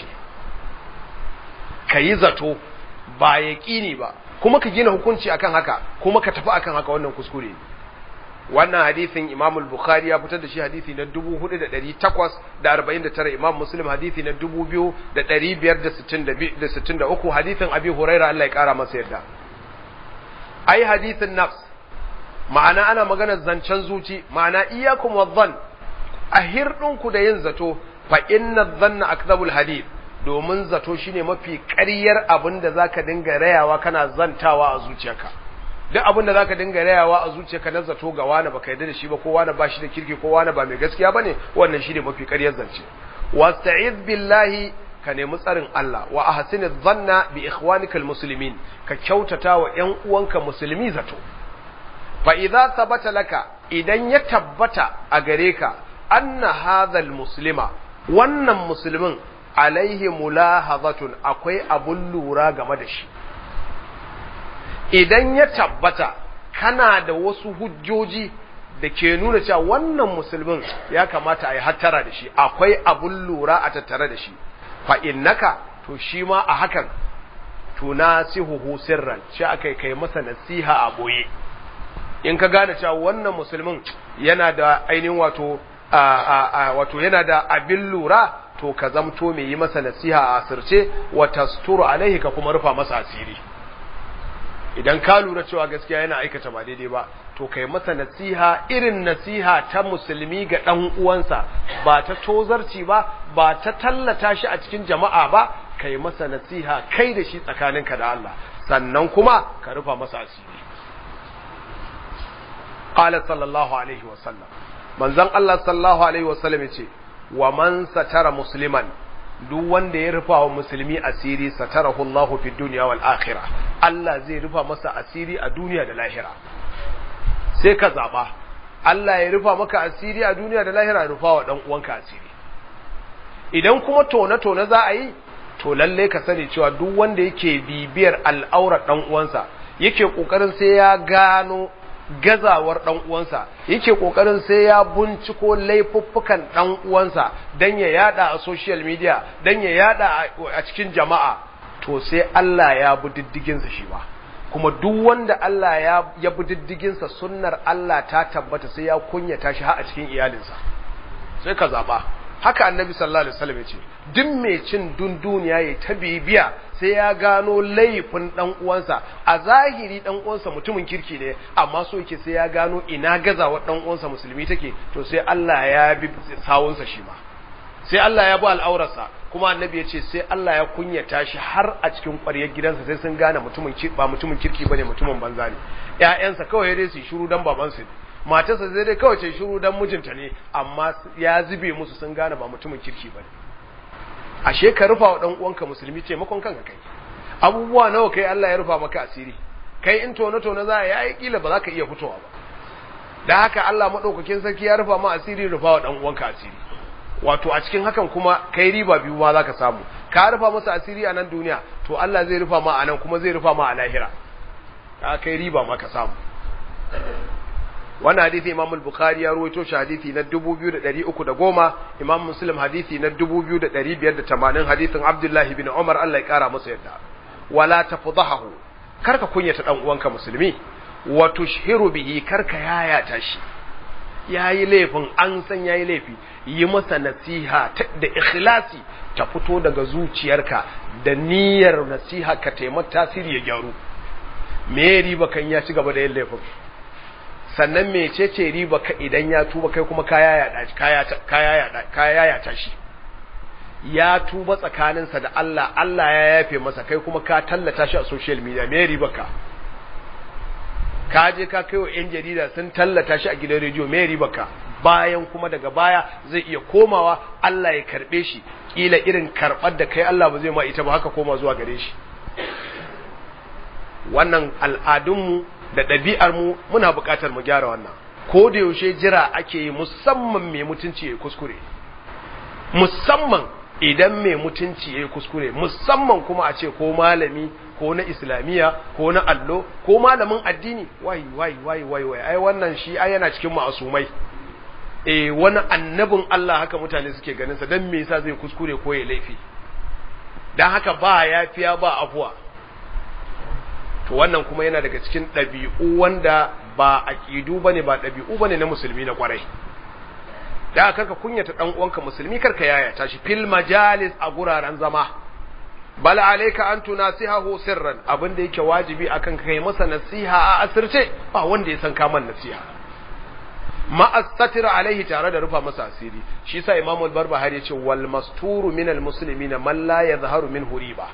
ka yi zato ba ya ƙini ba kuma ka gina hukunci akan haka kuma ka tafi akan haka wannan kuskure wannan hadisin imam al-bukhari ya fitar da shi hadisi na 4849 imam muslim hadisi na 2563 hadisin abi huraira Allah ya kara masa yarda ai hadisin nafs ma'ana ana maganar zancen zuci ma'ana iyakum wadhann a hirdinku da yin zato fa inna dhanna akdhabul hadith domin zato shine mafi ƙaryar abin da zaka dinga rayawa kana zantawa a zuciyarka duk abin da zaka dinga rayawa a zuciyarka na zato ga wani baka yarda da shi ba ko wani ba shi da kirki ko wani ba mai gaskiya bane wannan shine mafi ƙaryar zance wasta'iz billahi ka nemi tsarin Allah wa ahsiniz dhanna bi ikhwanikal muslimin ka kyautata wa ƴan uwanka musulmi zato fa idza thabata laka idan ya tabbata a gare ka anna hadhal muslima wannan musulmin alaihi mulahazatun akwai abun lura game da shi idan ya tabbata kana da wasu hujjoji da ke nuna cewa wannan musulmin ya kamata a yi hattara da shi akwai abun lura a tattare da shi fa innaka to shi ma a hakan tunasihuhu sirran shi aka kai masa nasiha a boye in ka gane cewa wannan musulmin yana da ainihin wato wato yana da abin lura to ka zamto mai yi masa nasiha a asirce wa tasturu alaihi ka kuma rufa masa asiri idan ka lura cewa gaskiya yana aikata ba daidai ba to kai masa nasiha irin nasiha ta musulmi ga dan uwansa ba ta tozarci ba ba ta tallata shi a cikin jama'a ba kai masa nasiha kai da shi tsakaninka da Allah sannan kuma ka rufa masa asiri qala sallallahu alaihi wa sallam manzon Allah sallallahu alaihi wa sallam yace wa man satara musliman duk wanda ya rufa wa musulmi asiri satarahu Allahu fi dunya wal akhirah Allah zai rufa masa asiri a duniya da lahira sai ka zaba Allah ya rufa maka asiri a duniya da lahira rufa wa dan uwanka asiri idan kuma tone tone za a yi to lalle ka sani cewa duk wanda yake bibiyar al'aurar dan uwansa yake kokarin sai ya gano gazawar dan uwansa yake kokarin sai ya binciko laifuffukan dan uwansa dan ya yada a social media dan ya yada a cikin jama'a to sai Allah ya bi diddigin sa shi ba kuma duk wanda Allah ya ya bi diddigin sa sunnar Allah ta tabbata sai ya kunyata shi har a cikin iyalinsa sai ka zaba haka annabi sallallahu alaihi wasallam yace duk mai cin dunduniya yayi ta bibiya sai ya gano laifin dan uwansa a zahiri dan uwansa mutumin kirki ne amma so yake sai ya gano ina gazawar dan uwansa musulmi take to sai Allah ya bi sawunsa shi ma sai Allah ya bi al'aurarsa kuma annabi ya ce sai Allah ya kunyata shi har a cikin ƙwaryar gidansa sai sun gane mutumin ba mutumin kirki bane mutumin banza ne ƴaƴansa kawai dai su shiru dan babansu ne matarsa zai dai kawai ce shiru dan mijinta ne amma ya zube musu sun gane ba mutumin kirki bane ashe ka rufa wa dan uwanka musulmi taimakon kanka kai abubuwa nawa kai Allah ya rufa maka asiri kai in tono tono za ya yi kila ba za ka iya fitowa ba da haka Allah madaukakin sarki ya rufa ma asiri rufa wa dan uwanka asiri wato a cikin hakan kuma kai riba biyu ma za ka samu ka rufa masa asiri a nan duniya to Allah zai rufa ma a nan kuma zai rufa ma a lahira ka kai riba ma ka samu wannan hadisi Imam al-Bukhari ya rawaito shi hadisi na 2310 Imam Muslim hadisi na 2580 hadisin Abdullah ibn Umar Allah ya kara masa yadda wala tafdahu karka kunyata dan uwanka musulmi wa tushhiru bihi karka yayata shi yayi laifin an san yayi laifi yi masa nasiha da ikhlasi ta fito daga zuciyarka da niyyar nasiha ka taimaka tasiri ya gyaru me riba kan ya ci gaba da yin laifin sannan mecece riba ka idan ya tuba kai kuma kaya ya tashi ya tuba tsakaninsa da Allah Allah ya yafe masa kai kuma ka tallata shi a social media me riba ka ka je ka kai wa 'yan jarida sun tallata shi a gidan rediyo me riba ka bayan kuma daga baya zai iya komawa Allah ya karbe shi kila irin karbar da kai Allah ba zai ma ita ba haka koma zuwa gare shi wannan al'adunmu da ɗabi'armu muna buƙatar mu gyara wannan ko da yaushe jira ake yi musamman mai mutunci ya kuskure musamman idan mai mutunci ya kuskure musamman kuma a ce ko malami ko na islamiyya ko na allo ko malamin addini wai wai wai wai wai ai wannan shi ai yana cikin ma'asumai eh wani annabin Allah haka mutane suke ganin sa dan me yasa zai kuskure ko ya laifi dan haka ba yafiya ba afuwa to wannan kuma yana daga cikin ɗabi'u wanda ba aqidu bane ba ɗabi'u bane na musulmi na kwarai da karka kunyata dan uwanka musulmi karka yaya tashi fil majalis a guraren zama bal alayka an tunasihahu sirran abinda yake wajibi akan kai masa nasiha a asirce ba wanda ya san kaman nasiha ma astatir alaihi tare da rufa masa asiri shi sa imamu al-barbahari yace wal masturu min al-muslimin man la yadhharu minhu riba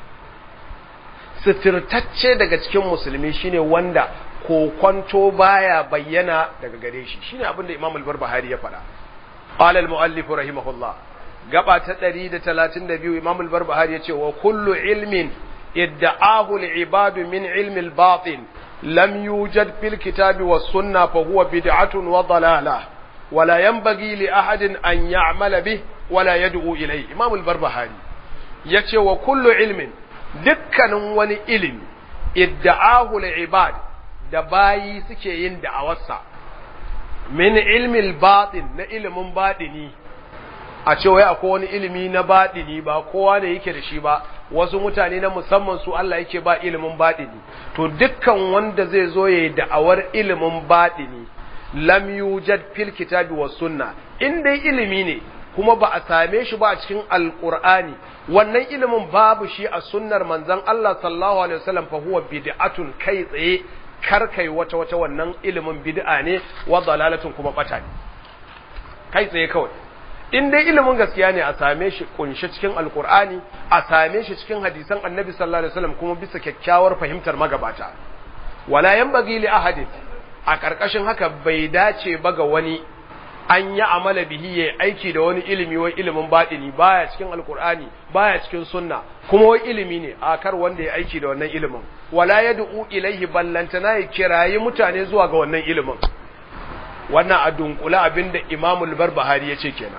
sitirtacce daga cikin musulmi shine wanda kokwanto baya bayyana daga gare shi shine abinda imamu al-barbahari ya faɗa قال المؤلف رحمه الله gaba ta 132 Imam al-Barbahari yace wa kullu ilmin idda'ahu al-ibad min ilmi al-batin lam yujad fil kitabi was sunnah fa huwa bid'atun wa dalalah wala yanbaghi li ahadin an ya'mala bih wala yad'u ilayhi Imam al-Barbahari yace wa kullu ilmin dukkanin wani ilimi idda'ahu al-ibad da bayi suke yin da'awarsa min ilmil batin na ilimin baɗini a ce wai akwai wani ilimi na baɗini ba kowa ne yake da shi ba wasu mutane na musamman su Allah yake ba ilimin baɗini to dukkan wanda zai zo yayi da'awar ilimin baɗini lam yujad fil kitabi was sunna in dai ilimi ne kuma ba a same shi ba a cikin alqur'ani wannan ilimin babu shi a sunnar manzon Allah sallallahu alaihi wasallam fa huwa bid'atun kai tsaye kar kai wata wata wannan ilimin bid'a ne wa dalalatun kuma bata ne kai tsaye kawai in dai ilimin gaskiya ne a same shi kunshe cikin alkur'ani a same shi cikin hadisan annabi sallallahu alaihi wasallam kuma bisa kyakkyawar fahimtar magabata wala yanbaghi li ahadin a karkashin haka bai dace ba ga wani an yi amala bihi yayi aiki da wani ilimi wai ilimin batini baya cikin alkur'ani baya cikin sunna kuma wai ilimi ne a kar wanda ya aiki da wannan ilimin wala yad'u ilaihi ballantana ya kirayi mutane zuwa ga wannan ilimin wannan a dunkula abinda imamul barbahari ya ce kenan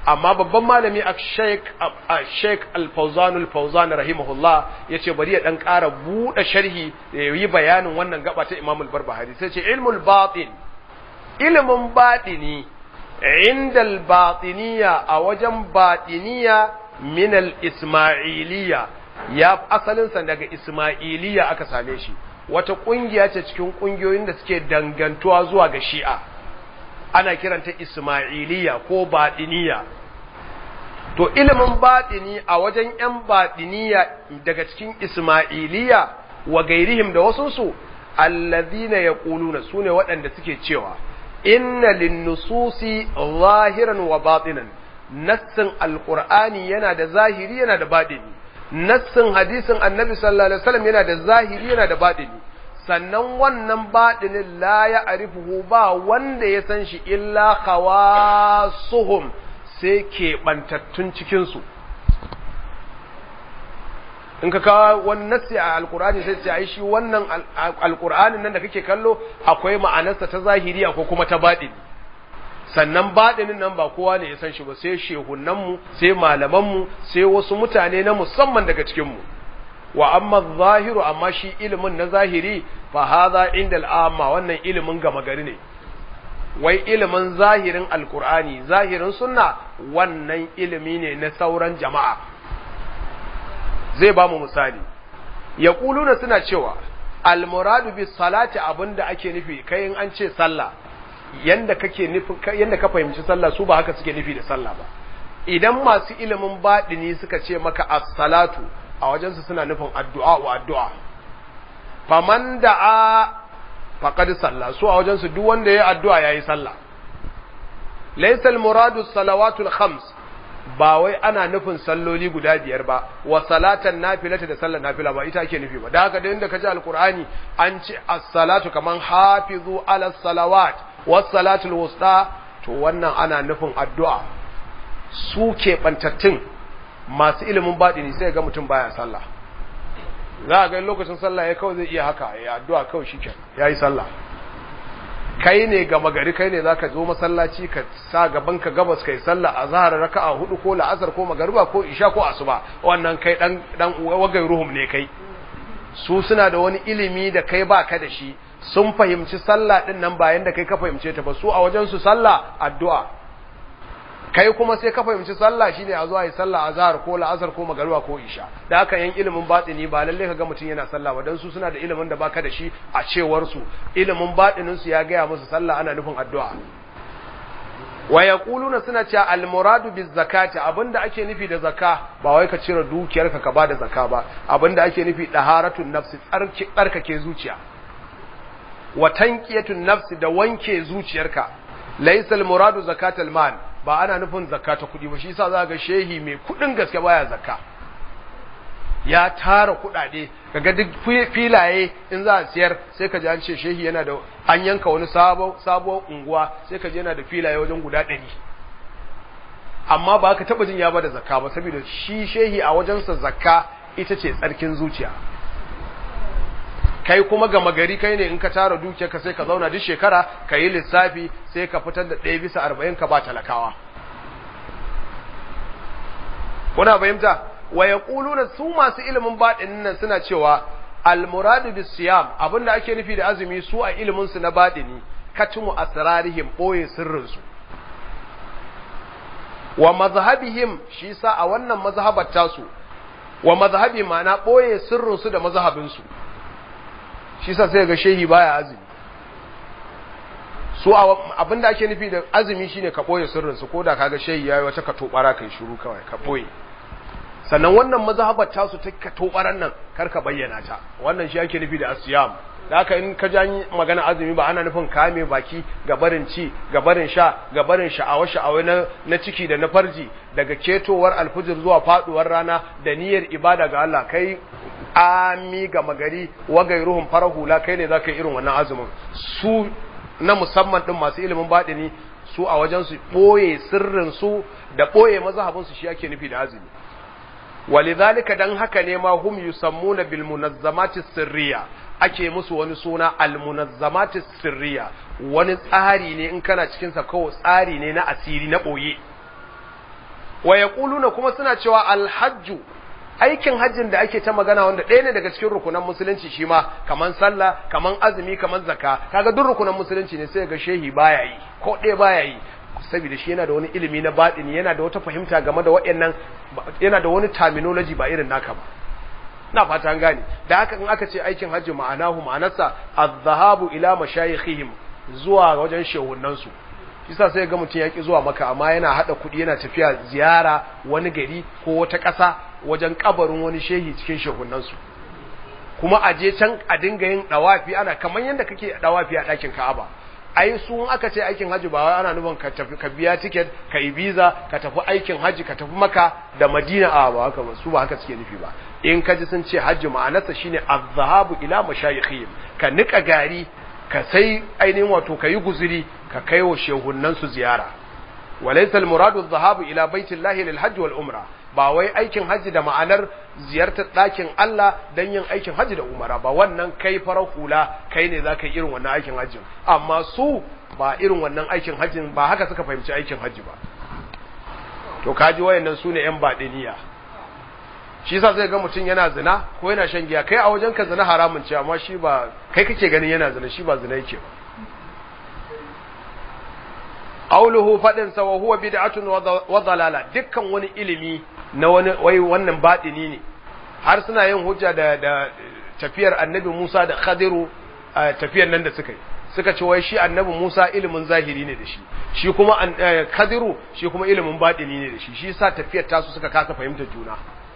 amma babban malami a sheik sheik al-fawzan al-fawzan rahimahullah yace bari ya dan ƙara buɗe sharhi ya yi bayanin wannan gaba ta imam al-barbahari sai ce ilmul batin ilmin batini inda al-batiniya a wajen batiniya min al-ismailiyya ya asalinsa daga ismailiyya aka same shi wata kungiya ce cikin kungiyoyin da suke dangantuwa zuwa ga shi'a ana kiranta ismailiyya ko batiniya to ilimin batini a wajen yan batiniya daga cikin ismailiyya wa gairihim da wasunsu allazina yaquluna sune waɗanda suke cewa inna linnususi zahiran wa batinan nassin alqur'ani yana da zahiri yana da batini nassin hadisin annabi sallallahu alaihi wasallam yana da zahiri yana da batini sannan wannan batinin la ya arifuhu ba wanda ya san shi illa khawasuhum sai keɓantattun cikinsu in ka kawo wani nassi a alkur'ani sai ce ai shi wannan alkur'anin nan da kake kallo akwai ma'anarsa ta zahiri ko kuma ta baɗini sannan baɗinin nan ba kowa ne ya san shi ba sai shehunanmu sai malamanmu sai wasu mutane na musamman daga cikinmu wa amma zahiru amma shi ilimin na zahiri fa hadha inda al'amma wannan ilimin gama gari ne wai ilimin zahirin alkur'ani zahirin sunna wannan ilimi ne na sauran jama'a zai ba mu misali ya kuluna suna cewa almuradu bis salati abinda ake nufi kai in an ce sallah yanda kake nufi yanda ka fahimci sallah su ba haka suke nufi da sallah ba idan masu ilimin baɗini suka ce maka as-salatu a wajensu suna nufin addu'a wa addu'a faman da'a faqad salla su a wajensu duk wanda yayi addu'a yayi sallah laysa al-muradu salawatul khams ba wai ana nufin salloli guda biyar ba wa salatan nafilata da sallar nafila ba ita ake nufi ba da haka da inda kaji alqur'ani an ce as-salatu kaman hafizu ala salawat was salatul wusta to wannan ana nufin addu'a su ke bantattun masu ilimin baɗini sai ga mutum baya sallah za a ga lokacin sallah ya kawai zai iya haka ya addu'a kawai shi ya yi sallah kai ne gama gari kai ne za ka zo masallaci ka sa gaban ka gabas kai sallah a zahar raka'a hudu ko la'asar ko magariba ko isha ko asuba wannan kai dan dan wagai ruhum ne kai su suna da wani ilimi da kai baka da shi sun fahimci sallah din nan bayan da kai ka fahimce ta ba su a wajen su sallah addu'a kai kuma sai ka fahimci sallah shine a zuwa yi sallah azhar ko la'asar ko magariba ko isha da haka yan ilimin batini ba lalle ka ga mutum yana sallah ba dan su suna da ilimin da baka da shi a cewar su ilimin batinin su ya gaya musu sallah ana nufin addu'a wa yaquluna suna cewa al muradu biz zakati abinda ake nufi da zakka ba wai ka cire dukiyarka ka bada zakka ba abinda ake nufi daharatun nafsi tsarki tsarkake zuciya wa tanqiyatun nafsi da wanke zuciyarka laysa al muradu zakatul mal ba ana nufin zakka ta kuɗi ba shi yasa za ga shehi mai kuɗin gaske baya zakka ya tara kuɗaɗe kaga duk filaye in za a siyar sai ka ji an ce shehi yana da an yanka wani sabo sabo unguwa sai ka ji yana da filaye wajen guda ɗari amma ba ka taɓa jin ya bada zakka ba saboda shi shehi a wajensa zakka ita ce tsarkin zuciya kai kuma gama gari kai ne in ka tara dukiyarka sai ka zauna duk shekara ka yi lissafi sai ka fitar da ɗaya bisa arba'in ka ba talakawa kuna fahimta wa yaquluna su masu ilimin baɗinin nan suna cewa almuradu bis siyam abinda ake nufi da azumi su a ilimin su na baɗini katumu asrarihim boye sirrin su wa mazhabihim shi sa a wannan mazhabar tasu wa mazhabi ma'ana boye sirrin su da mazhabin su shi sa sai ga shehi baya azumi su abinda ake nufi da azumi shine ka boye sirrin su koda kaga shehi yayi wata ka tobara kai shiru kawai ka boye sannan wannan mazhabar ta su ta ka tobaran nan kar ka bayyana ta wannan shi ake nufi da asiyam da haka in ka ji magana azumi ba ana nufin kame baki ga barin ci ga barin sha ga barin sha'awa sha'awa na, na ciki da na farji daga ketowar alfujir zuwa faduwar rana da niyyar ibada ga Allah kai ami ga magari wagai ruhun farar hula kai ne za ka yi irin wannan azumin su na musamman ɗin masu ilimin baɗini su a wajen su ɓoye sirrin su da ɓoye mazhabin su shi ake nufi da azumi walidhalika dan haka ne ma hum yusammuna bil munazzamati sirriya ake musu wani suna al munazzamati sirriya wani tsari ne in kana cikin sa kawai tsari ne na asiri na ɓoye wa yaquluna kuma suna cewa alhajju aikin hajjin da ake ta magana wanda ɗaya ne daga cikin rukunan musulunci shi ma kaman sallah kaman azumi kaman zakka kaga duk rukunan musulunci ne sai ga shehi baya yi ko ɗaya baya yi saboda shi yana da wani ilimi na batini yana da wata fahimta game da waɗannan yana da wani terminology ba irin naka ba na fata an gane da haka in aka ce aikin hajji ma'anahu ma'anarsa az-zahabu ila mashayikhihim zuwa wajen shehunan su kisa sai ga mutum yaki zuwa maka amma yana hada kudi yana tafiya ziyara wani gari ko wata ƙasa wajen kabarin wani shehi cikin shehunan su kuma a je can a dinga yin dawafi ana kamar yanda kake dawafi a ɗakin Ka'aba ai su aka ce aikin haji ba ana nufin ka tafi ka biya ticket ka yi visa ka tafi aikin haji ka tafi maka da madina a ba haka ba su ba haka suke nufi ba in ka ji sun ce haji ma'anarsa shine az-zahabu ila mashayikhihim ka nika gari ka sai ainihin wato ka yi guzuri ka kai wa shehunan su ziyara walaysa al-muradu az-zahabu ila baitillahi lil hajj wal umra ba wai aikin haji da ma'anar ziyartar ɗakin Allah don yin aikin haji da umara ba wannan kai farar hula kai ne za ka yi irin wannan aikin hajjin amma su ba irin wannan aikin hajjin ba haka suka fahimci aikin haji ba to kaji wayannan su ne 'yan baɗiniya shi yasa zai ga mutum yana zina ko yana shan giya kai a wajen ka zina haramun ce amma shi ba kai kake ganin yana zina shi ba zina yake ba auluhu fadin sa wa huwa bid'atun wa dalala dukkan wani ilimi na wani wai wannan batini ne har suna yin hujja da da tafiyar annabi Musa da Khadiru tafiyar nan da suka yi suka ce wai shi annabi Musa ilimin zahiri ne da shi shi kuma Khadiru shi kuma ilimin batini ne da shi shi yasa tafiyar tasu suka kasa fahimtar juna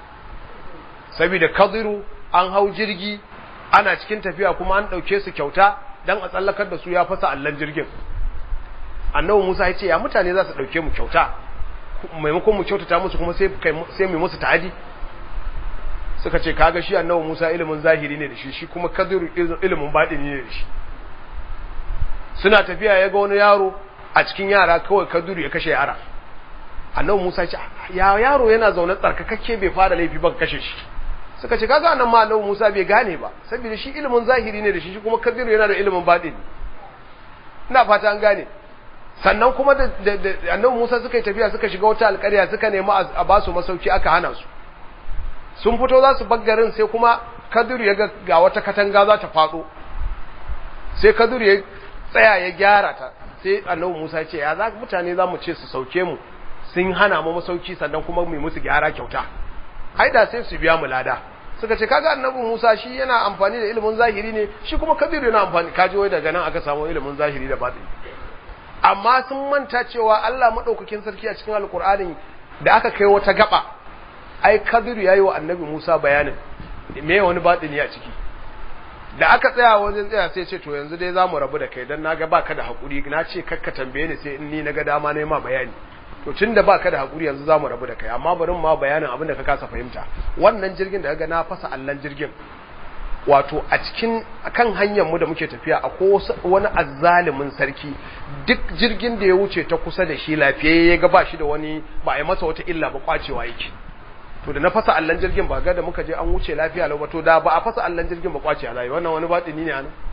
saboda Khadiru an hau jirgi ana cikin tafiya kuma an dauke su kyauta dan a tsallakar da su ya fasa allan jirgin annabi Musa ya ce ya mutane za su dauke mu kyauta maimakon mu kyautata musu kuma sai sai mu musu ta'adi suka ce kaga shi annabi Musa ilimin zahiri ne da shi shi kuma Kadir ilimin batini ne da shi suna tafiya ya ga wani yaro a cikin yara kawai Kadir ya kashe yara annabi Musa ya ce ya yaro yana zaune tsarkakakke bai fara laifi ba kashe shi suka ce kaga annan ma annabi Musa bai gane ba saboda shi ilimin zahiri ne da shi shi kuma Kadir yana da ilimin batini ina fata an gane sannan kuma da annabi Musa suka yi tafiya suka shiga wata alƙarya suka nemi a ba su masauki aka hana su sun fito za su baggarin sai kuma Kadir ya ga wata katanga za ta faɗo sai Kadir ya tsaya ya gyara ta sai annabi Musa ya ce ya za mutane za mu ce su sauke mu sun hana mu masauki sannan kuma mu musu gyara kyauta ai da sai su biya mu lada suka ce kaga annabi Musa shi yana amfani da ilimin zahiri ne shi kuma Kadir yana amfani kaji wai daga nan aka samu ilimin zahiri da batini amma sun manta cewa Allah maɗaukakin sarki a cikin alkur'anin da aka kai wata gaba ai kabiru ya yi wa annabi musa bayanin me wani baɗini a ciki da aka tsaya wajen tsaya sai ce to yanzu dai za mu rabu da kai don na ga baka da haƙuri na ce kakka tambaye ni sai in ni na ga dama na ma bayani to tun da baka da haƙuri yanzu za mu rabu da kai amma bari ma bayanin abin da ka kasa fahimta wannan jirgin da ga na fasa allan jirgin wato a cikin kan hanyar mu da muke tafiya akwai wani azzalimin sarki duk jirgin da ya wuce ta kusa da shi lafiya ya ga ba shi da wani ba a masa wata illa ba kwacewa yake to da na fasa allan jirgin ba ga da muka je an wuce lafiya lau ba to da ba a fasa allan jirgin ba kwace alayi wannan wani batini ne anan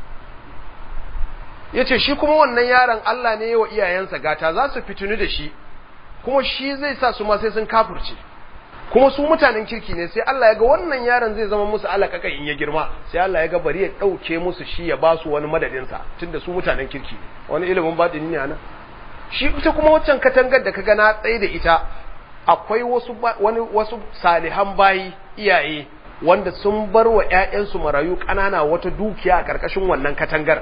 yace shi kuma wannan yaron Allah ne wa iyayensa gata za su fitinu da shi kuma shi zai sa su ma sai sun kafirce kuma su mutanen kirki ne sai Allah ya ga wannan yaron zai zama musu alakaka in ya girma sai Allah ya ga bari ya dauke musu shi ya ba su wani madadin sa tunda su mutanen kirki ne wani ilimin batini ne anan shi ita kuma waccan katangar da kaga na tsaye da ita akwai wasu wani wasu salihan bayi iyaye wanda sun bar wa ƴaƴansu marayu ƙanana wata dukiya a ƙarƙashin wannan katangar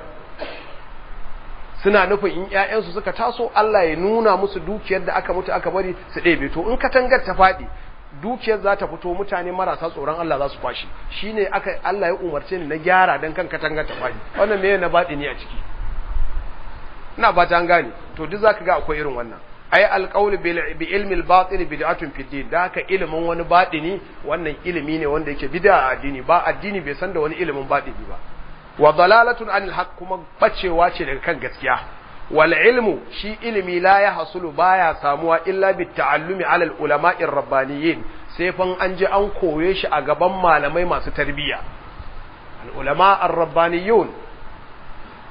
suna nufin in ƴaƴansu suka taso Allah ya nuna musu dukiyar da aka mutu aka bari su ɗebe to in katangar ta faɗi dukiyar za ta fito mutane marasa tsoron Allah za su kwashi shine aka Allah ya umarce ni na gyara dan kan katangar ta faɗi wannan me na baɗi ne a ciki ina ba ta gane to duk zaka ga akwai irin wannan ai alqaul bi ilmi al-batil bid'atun fi din da haka ilimin wani baɗini wannan ilimi ne wanda yake bid'a a addini ba addini bai san da wani ilimin baɗini ba wa dalalatun anil haqq kuma bacewa ce daga kan gaskiya wal ilmu shi ilimi la ya hasulu baya samuwa illa bit ta'allumi alal ulama'ir rabbaniyin sai fan an ji an koye shi a gaban malamai masu tarbiyya al ulama ar rabbaniyun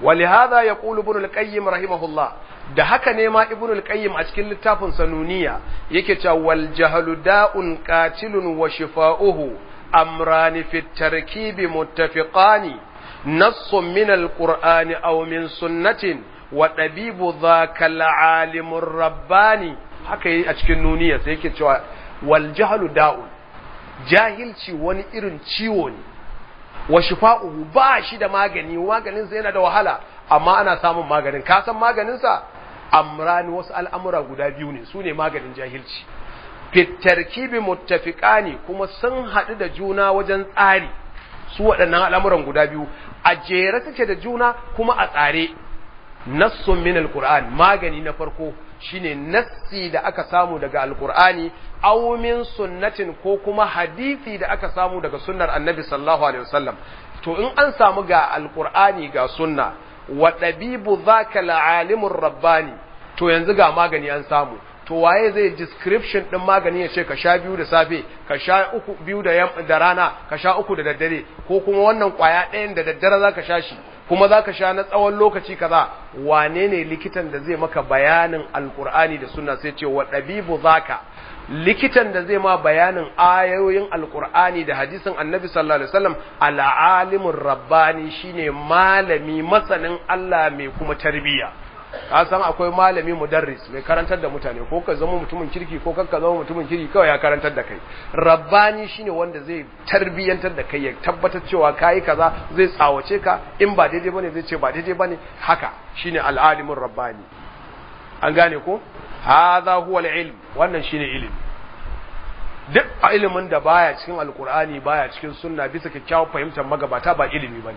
ولهذا يقول ابن القيم رحمه الله da haka ne ma ibn al-qayyim a cikin littafin sanuniya yake cewa wal jahlu da'un qatilun wa shifa'uhu amrani fi tarkibi muttafiqani nassun min al-qur'ani aw min sunnatin wa dabibu dhaka al-alimur rabbani haka yi a cikin nuniya sai yake cewa wal jahlu da'un jahilci wani irin ciwo ne wa shifa'uhu ba shi da magani maganin sa yana da wahala amma ana samun maganin ka san maganin sa amrani wasu al'amura guda biyu ne su ne maganin jahilci fitarkibi muttafiqani kuma sun haɗu da juna wajen tsari su waɗannan al'amuran guda biyu a jere suke da juna kuma a tsare nassun min alquran magani na farko shine nassi da aka samu daga alqur'ani aw min sunnatin ko kuma hadisi da aka samu daga sunnar annabi sallallahu alaihi wasallam to in an samu ga alqur'ani ga sunna wa dabibu zaka alalimur rabbani to yanzu ga magani an samu to waye zai description din magani ya ce ka sha biyu da safe ka sha uku biyu da da rana ka sha uku da daddare ko kuma wannan kwaya ɗayan da daddare zaka sha shi kuma zaka sha na tsawon lokaci kaza wane ne likitan da zai maka bayanin alqur'ani da sunna sai ce wa dabibu zaka likitan da zai ma bayanin ayoyin alqur'ani da hadisin annabi sallallahu alaihi wasallam al'alimur rabbani shine malami masanin Allah mai kuma tarbiyya ka san akwai malami mudarris mai karantar da mutane ko ka zama mutumin kirki ko ka zama mutumin kirki kawai ya karantar da kai rabbani shine wanda zai tarbiyantar da kai ya tabbatar cewa kai kaza zai tsawace ka in ba daidai bane zai ce ba daidai bane haka shine al'alimin rabbani an gane ko hadha huwa al-ilm wannan shine ilimi duk ilimin da baya cikin alkur'ani baya cikin sunna bisa kyakkyawar fahimtar magabata ba ilimi bane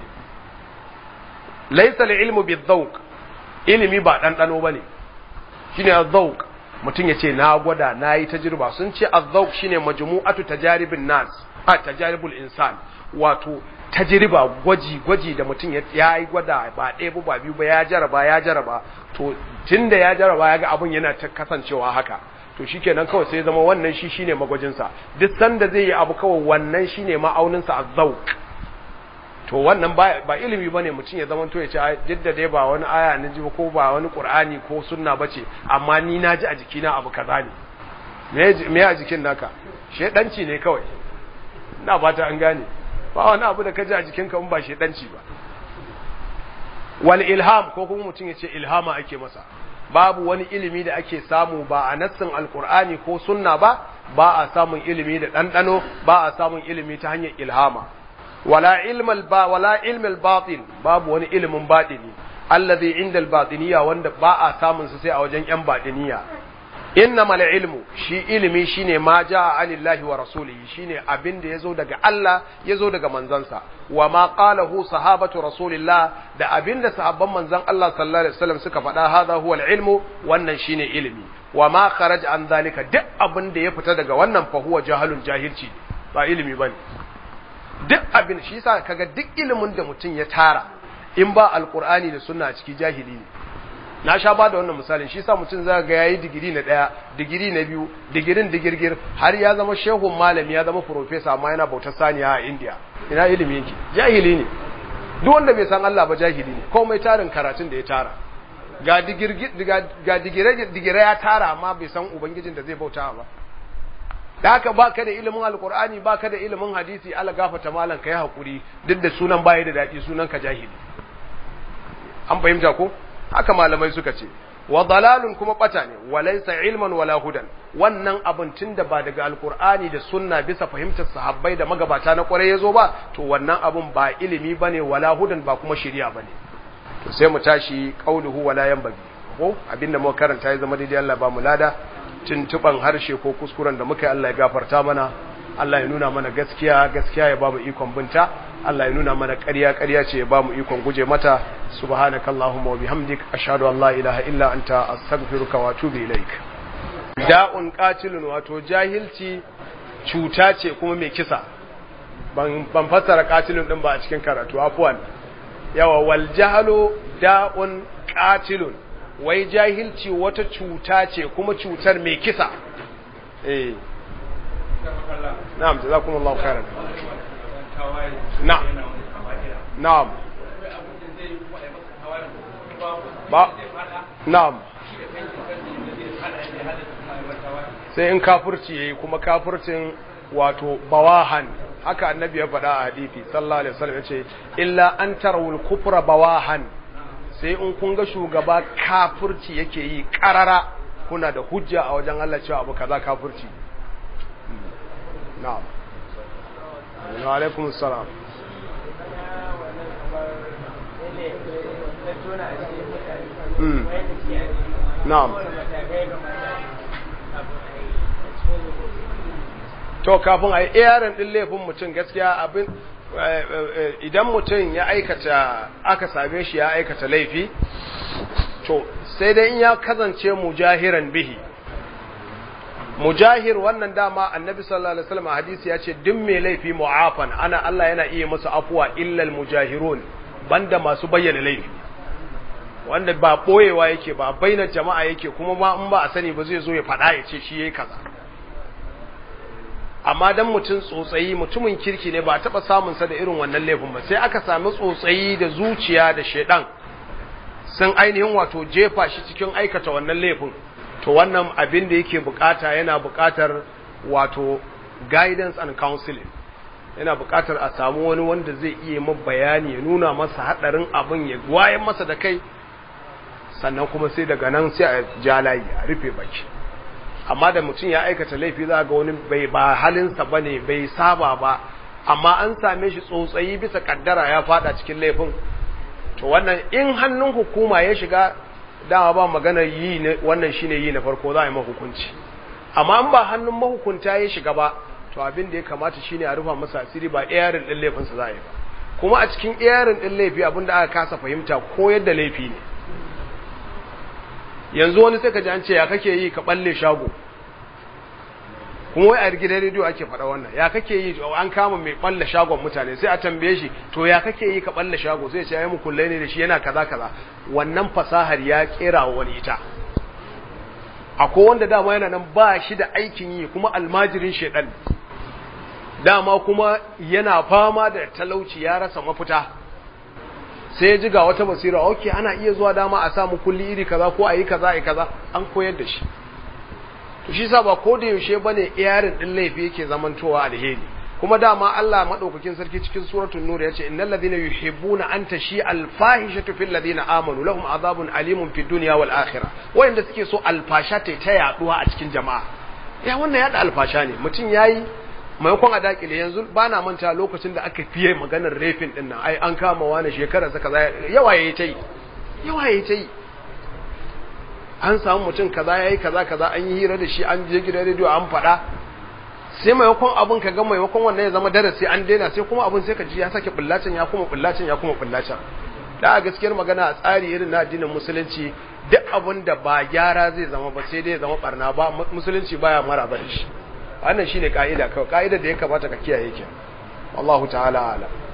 laysa al-ilmu bi-dhawq ilimi ba ɗanɗano ba ne shi ne azzauk mutum ya ce na gwada na yi tajirba sun ce azzauk shi ne majmu'atu tajaribin nas a tajaribul insan wato tajiriba gwaji gwaji da mutum ya yi gwada ba ɗaya ba biyu ba ya jaraba ya jaraba to tun da ya jaraba ya ga abin yana ta kasancewa haka to shi kenan kawai sai zama wannan shi shine magwajinsa duk sanda zai yi abu kawai wannan shine ma'auninsa azzauk to wannan ba ilimi bane mutum ya zama to ya ce jidda dai ba wani aya na ji ko ba wani qur'ani ko sunna bace amma ni na ji a jikina abu kaza ne me a jikin naka shedanci ne kawai ina fata an gane ba wani abu da ka ji a jikinka in ba shedanci ba wal ilham ko kuma mutum ya ce ilhama ake masa babu wani ilimi da ake samu ba a nassin alqur'ani ko sunna ba ba a samun ilimi da ɗanɗano ba a samun ilimi ta hanyar ilhama wala ilmal ba wala ilmal batin babu wani ilimin batini allazi inda albatiniya wanda ba a samun su sai a wajen yan batiniya innamal ilmu shi ilimi shine ma jaa anillahi wa rasulihi shine abin da yazo daga Allah yazo daga manzansa wa ma qalahu sahabatu rasulillah da abin da sahabban manzan Allah sallallahu alaihi wasallam suka faɗa hadha huwa ilmu wannan shine ilimi wa ma kharaj an zalika duk abin da ya fita daga wannan fa huwa jahalun jahilci ba ilimi bane duk abin shi yasa kaga duk ilimin da mutum ya tara in ba alqur'ani da sunna a ciki jahili ne na sha ba da wannan misalin shi yasa mutum zaka ga yayi digiri na daya digiri na biyu digirin digirgir har ya zama shehun malami ya zama professor amma yana bautar saniya a India ina ilimi yake jahili ne duk wanda bai san Allah ba jahili ne komai tarin karatun da ya tara ga digirgir ga digire digire ya tara amma bai san ubangijin da zai bauta ba da haka baka da ilimin alkur'ani baka da ilimin hadisi ala gafata malan kai hakuri duk da sunan baya da dadi sunan ka jahili an fahimta ko haka malamai suka ce wa dalalun kuma bata ne walaysa ilman wala hudan wannan abin tunda ba daga alkur'ani da sunna bisa fahimtar sahabbai da magabata na kwarai yazo ba to wannan abin ba ilimi bane wala hudan ba kuma shari'a bane to sai mu tashi qauluhu wala yanbaghi ko abinda muka karanta ya zama daidai Allah ba mu lada tuntuban harshe ko kuskuren da muka yi Allah ya gafarta mana Allah ya nuna mana gaskiya gaskiya ya ba mu ikon binta Allah ya nuna mana ƙarya ƙarya ce ya ba mu ikon guje mata subhanakallahumma wa bihamdik ashhadu an la ilaha illa anta astaghfiruka wa atubu ilaik da'un qatilun wato jahilci cuta ce kuma mai kisa ban ban fassara qatilun din ba a cikin karatu afwan yawa wal jahlu da'un qatilun wai jahilci wata cuta ce kuma cutar mai kisa eh na'am jazakumullahu khairan na'am na'am ba na'am sai in kafirci yayi kuma kafircin wato bawahan haka annabi ya faɗa a hadisi sallallahu alaihi wasallam yace illa an tarawul kufra bawahan sai in kun ga shugaba kafirci yake yi karara kuna da hujja a wajen Allah cewa abu kaza kafirci na'am wa alaikum assalam na'am to kafin a yi iyarin ɗin laifin mutum gaskiya abin idan mutum ya aikata aka same shi ya aikata laifi to sai dai in ya kazance mujahiran bihi mujahir wannan dama annabi sallallahu alaihi wasallam hadisi ya ce duk mai laifi mu'afan ana Allah yana iya masa afuwa illal mujahirun banda masu bayyana laifi wanda ba boyewa yake ba bainar jama'a yake kuma ma in ba a sani ba zai zo ya faɗa ya ce shi yayi kaza amma dan mutum tsotsayi mutumin kirki ne ba a taɓa samun sa da irin wannan laifin ba sai aka sami tsotsayi da zuciya da shedan sun ainihin wato jefa shi cikin aikata wannan laifin to wannan abin da yake bukata yana bukatar wato guidance and counseling yana bukatar a samu wani wanda zai iya ma bayani ya nuna masa hadarin abin ya wayan masa da kai sannan kuma sai daga nan sai a ja layi a rufe baki amma da mutum ya aikata laifi za ga wani bai ba halinsa ba ne bai saba ba amma an same shi tsotsayi bisa kaddara ya fada cikin laifin to wannan in hannun hukuma ya shiga dama ba magana yi ne wannan shine yi na farko za a yi mahukunci amma in ba hannun mahukunta ya shiga ba to abin da ya kamata shine a rufa masa asiri ba iyarin din laifinsa za a yi ba kuma a cikin iyarin din laifi abin da aka kasa fahimta ko yadda laifi ne yanzu wani sai ka ji an ce ya kake yi ka balle shago kuma wai a gidan rediyo ake faɗa wannan ya kake yi an kama mai balle shagon mutane sai a tambaye shi to ya kake yi ka balle shago sai ya ce ya mu kullai ne da shi yana kaza kaza wannan fasahar ya kera wa wani ita akwai wanda dama yana nan ba shi da aikin yi kuma almajirin shedan dama kuma yana fama da talauci ya rasa mafita sai ya ji ga wata basira ok ana iya zuwa dama a samu kulli iri kaza ko a yi kaza a kaza an koyar da shi to shi sa ba ko da yaushe bane iyarin din laifi yake zamantowa alheri kuma dama Allah madaukakin sarki cikin suratul nur yace innal ladina yuhibbuna an tashi al fahishatu fil ladina amanu lahum azabun alimun fid dunya wal akhirah wayanda suke so alfasha ta ta yaduwa a cikin jama'a ya wannan yada alfasha ne mutum yayi maimakon a dakile yanzu ba na manta lokacin da aka fiye maganar rafin din nan ai an kama wani shekarar sa kaza yawa yayi ta yi yawa yayi ta yi an samu mutum kaza yayi kaza kaza an yi hira da shi an je gidan rediyo an faɗa sai maimakon abun ka ga maimakon wannan ya zama darasi an daina sai kuma abun sai ka ji ya sake bullacin ya kuma bullacin ya kuma bullacin da a gaskiyar magana a tsari irin na addinin musulunci duk abun da ba gyara zai zama ba sai dai ya zama barna ba musulunci baya maraba da shi wannan shine ka'ida kawai ka'idar da ya kamata ka kiyaye ke wallahu ta'ala alam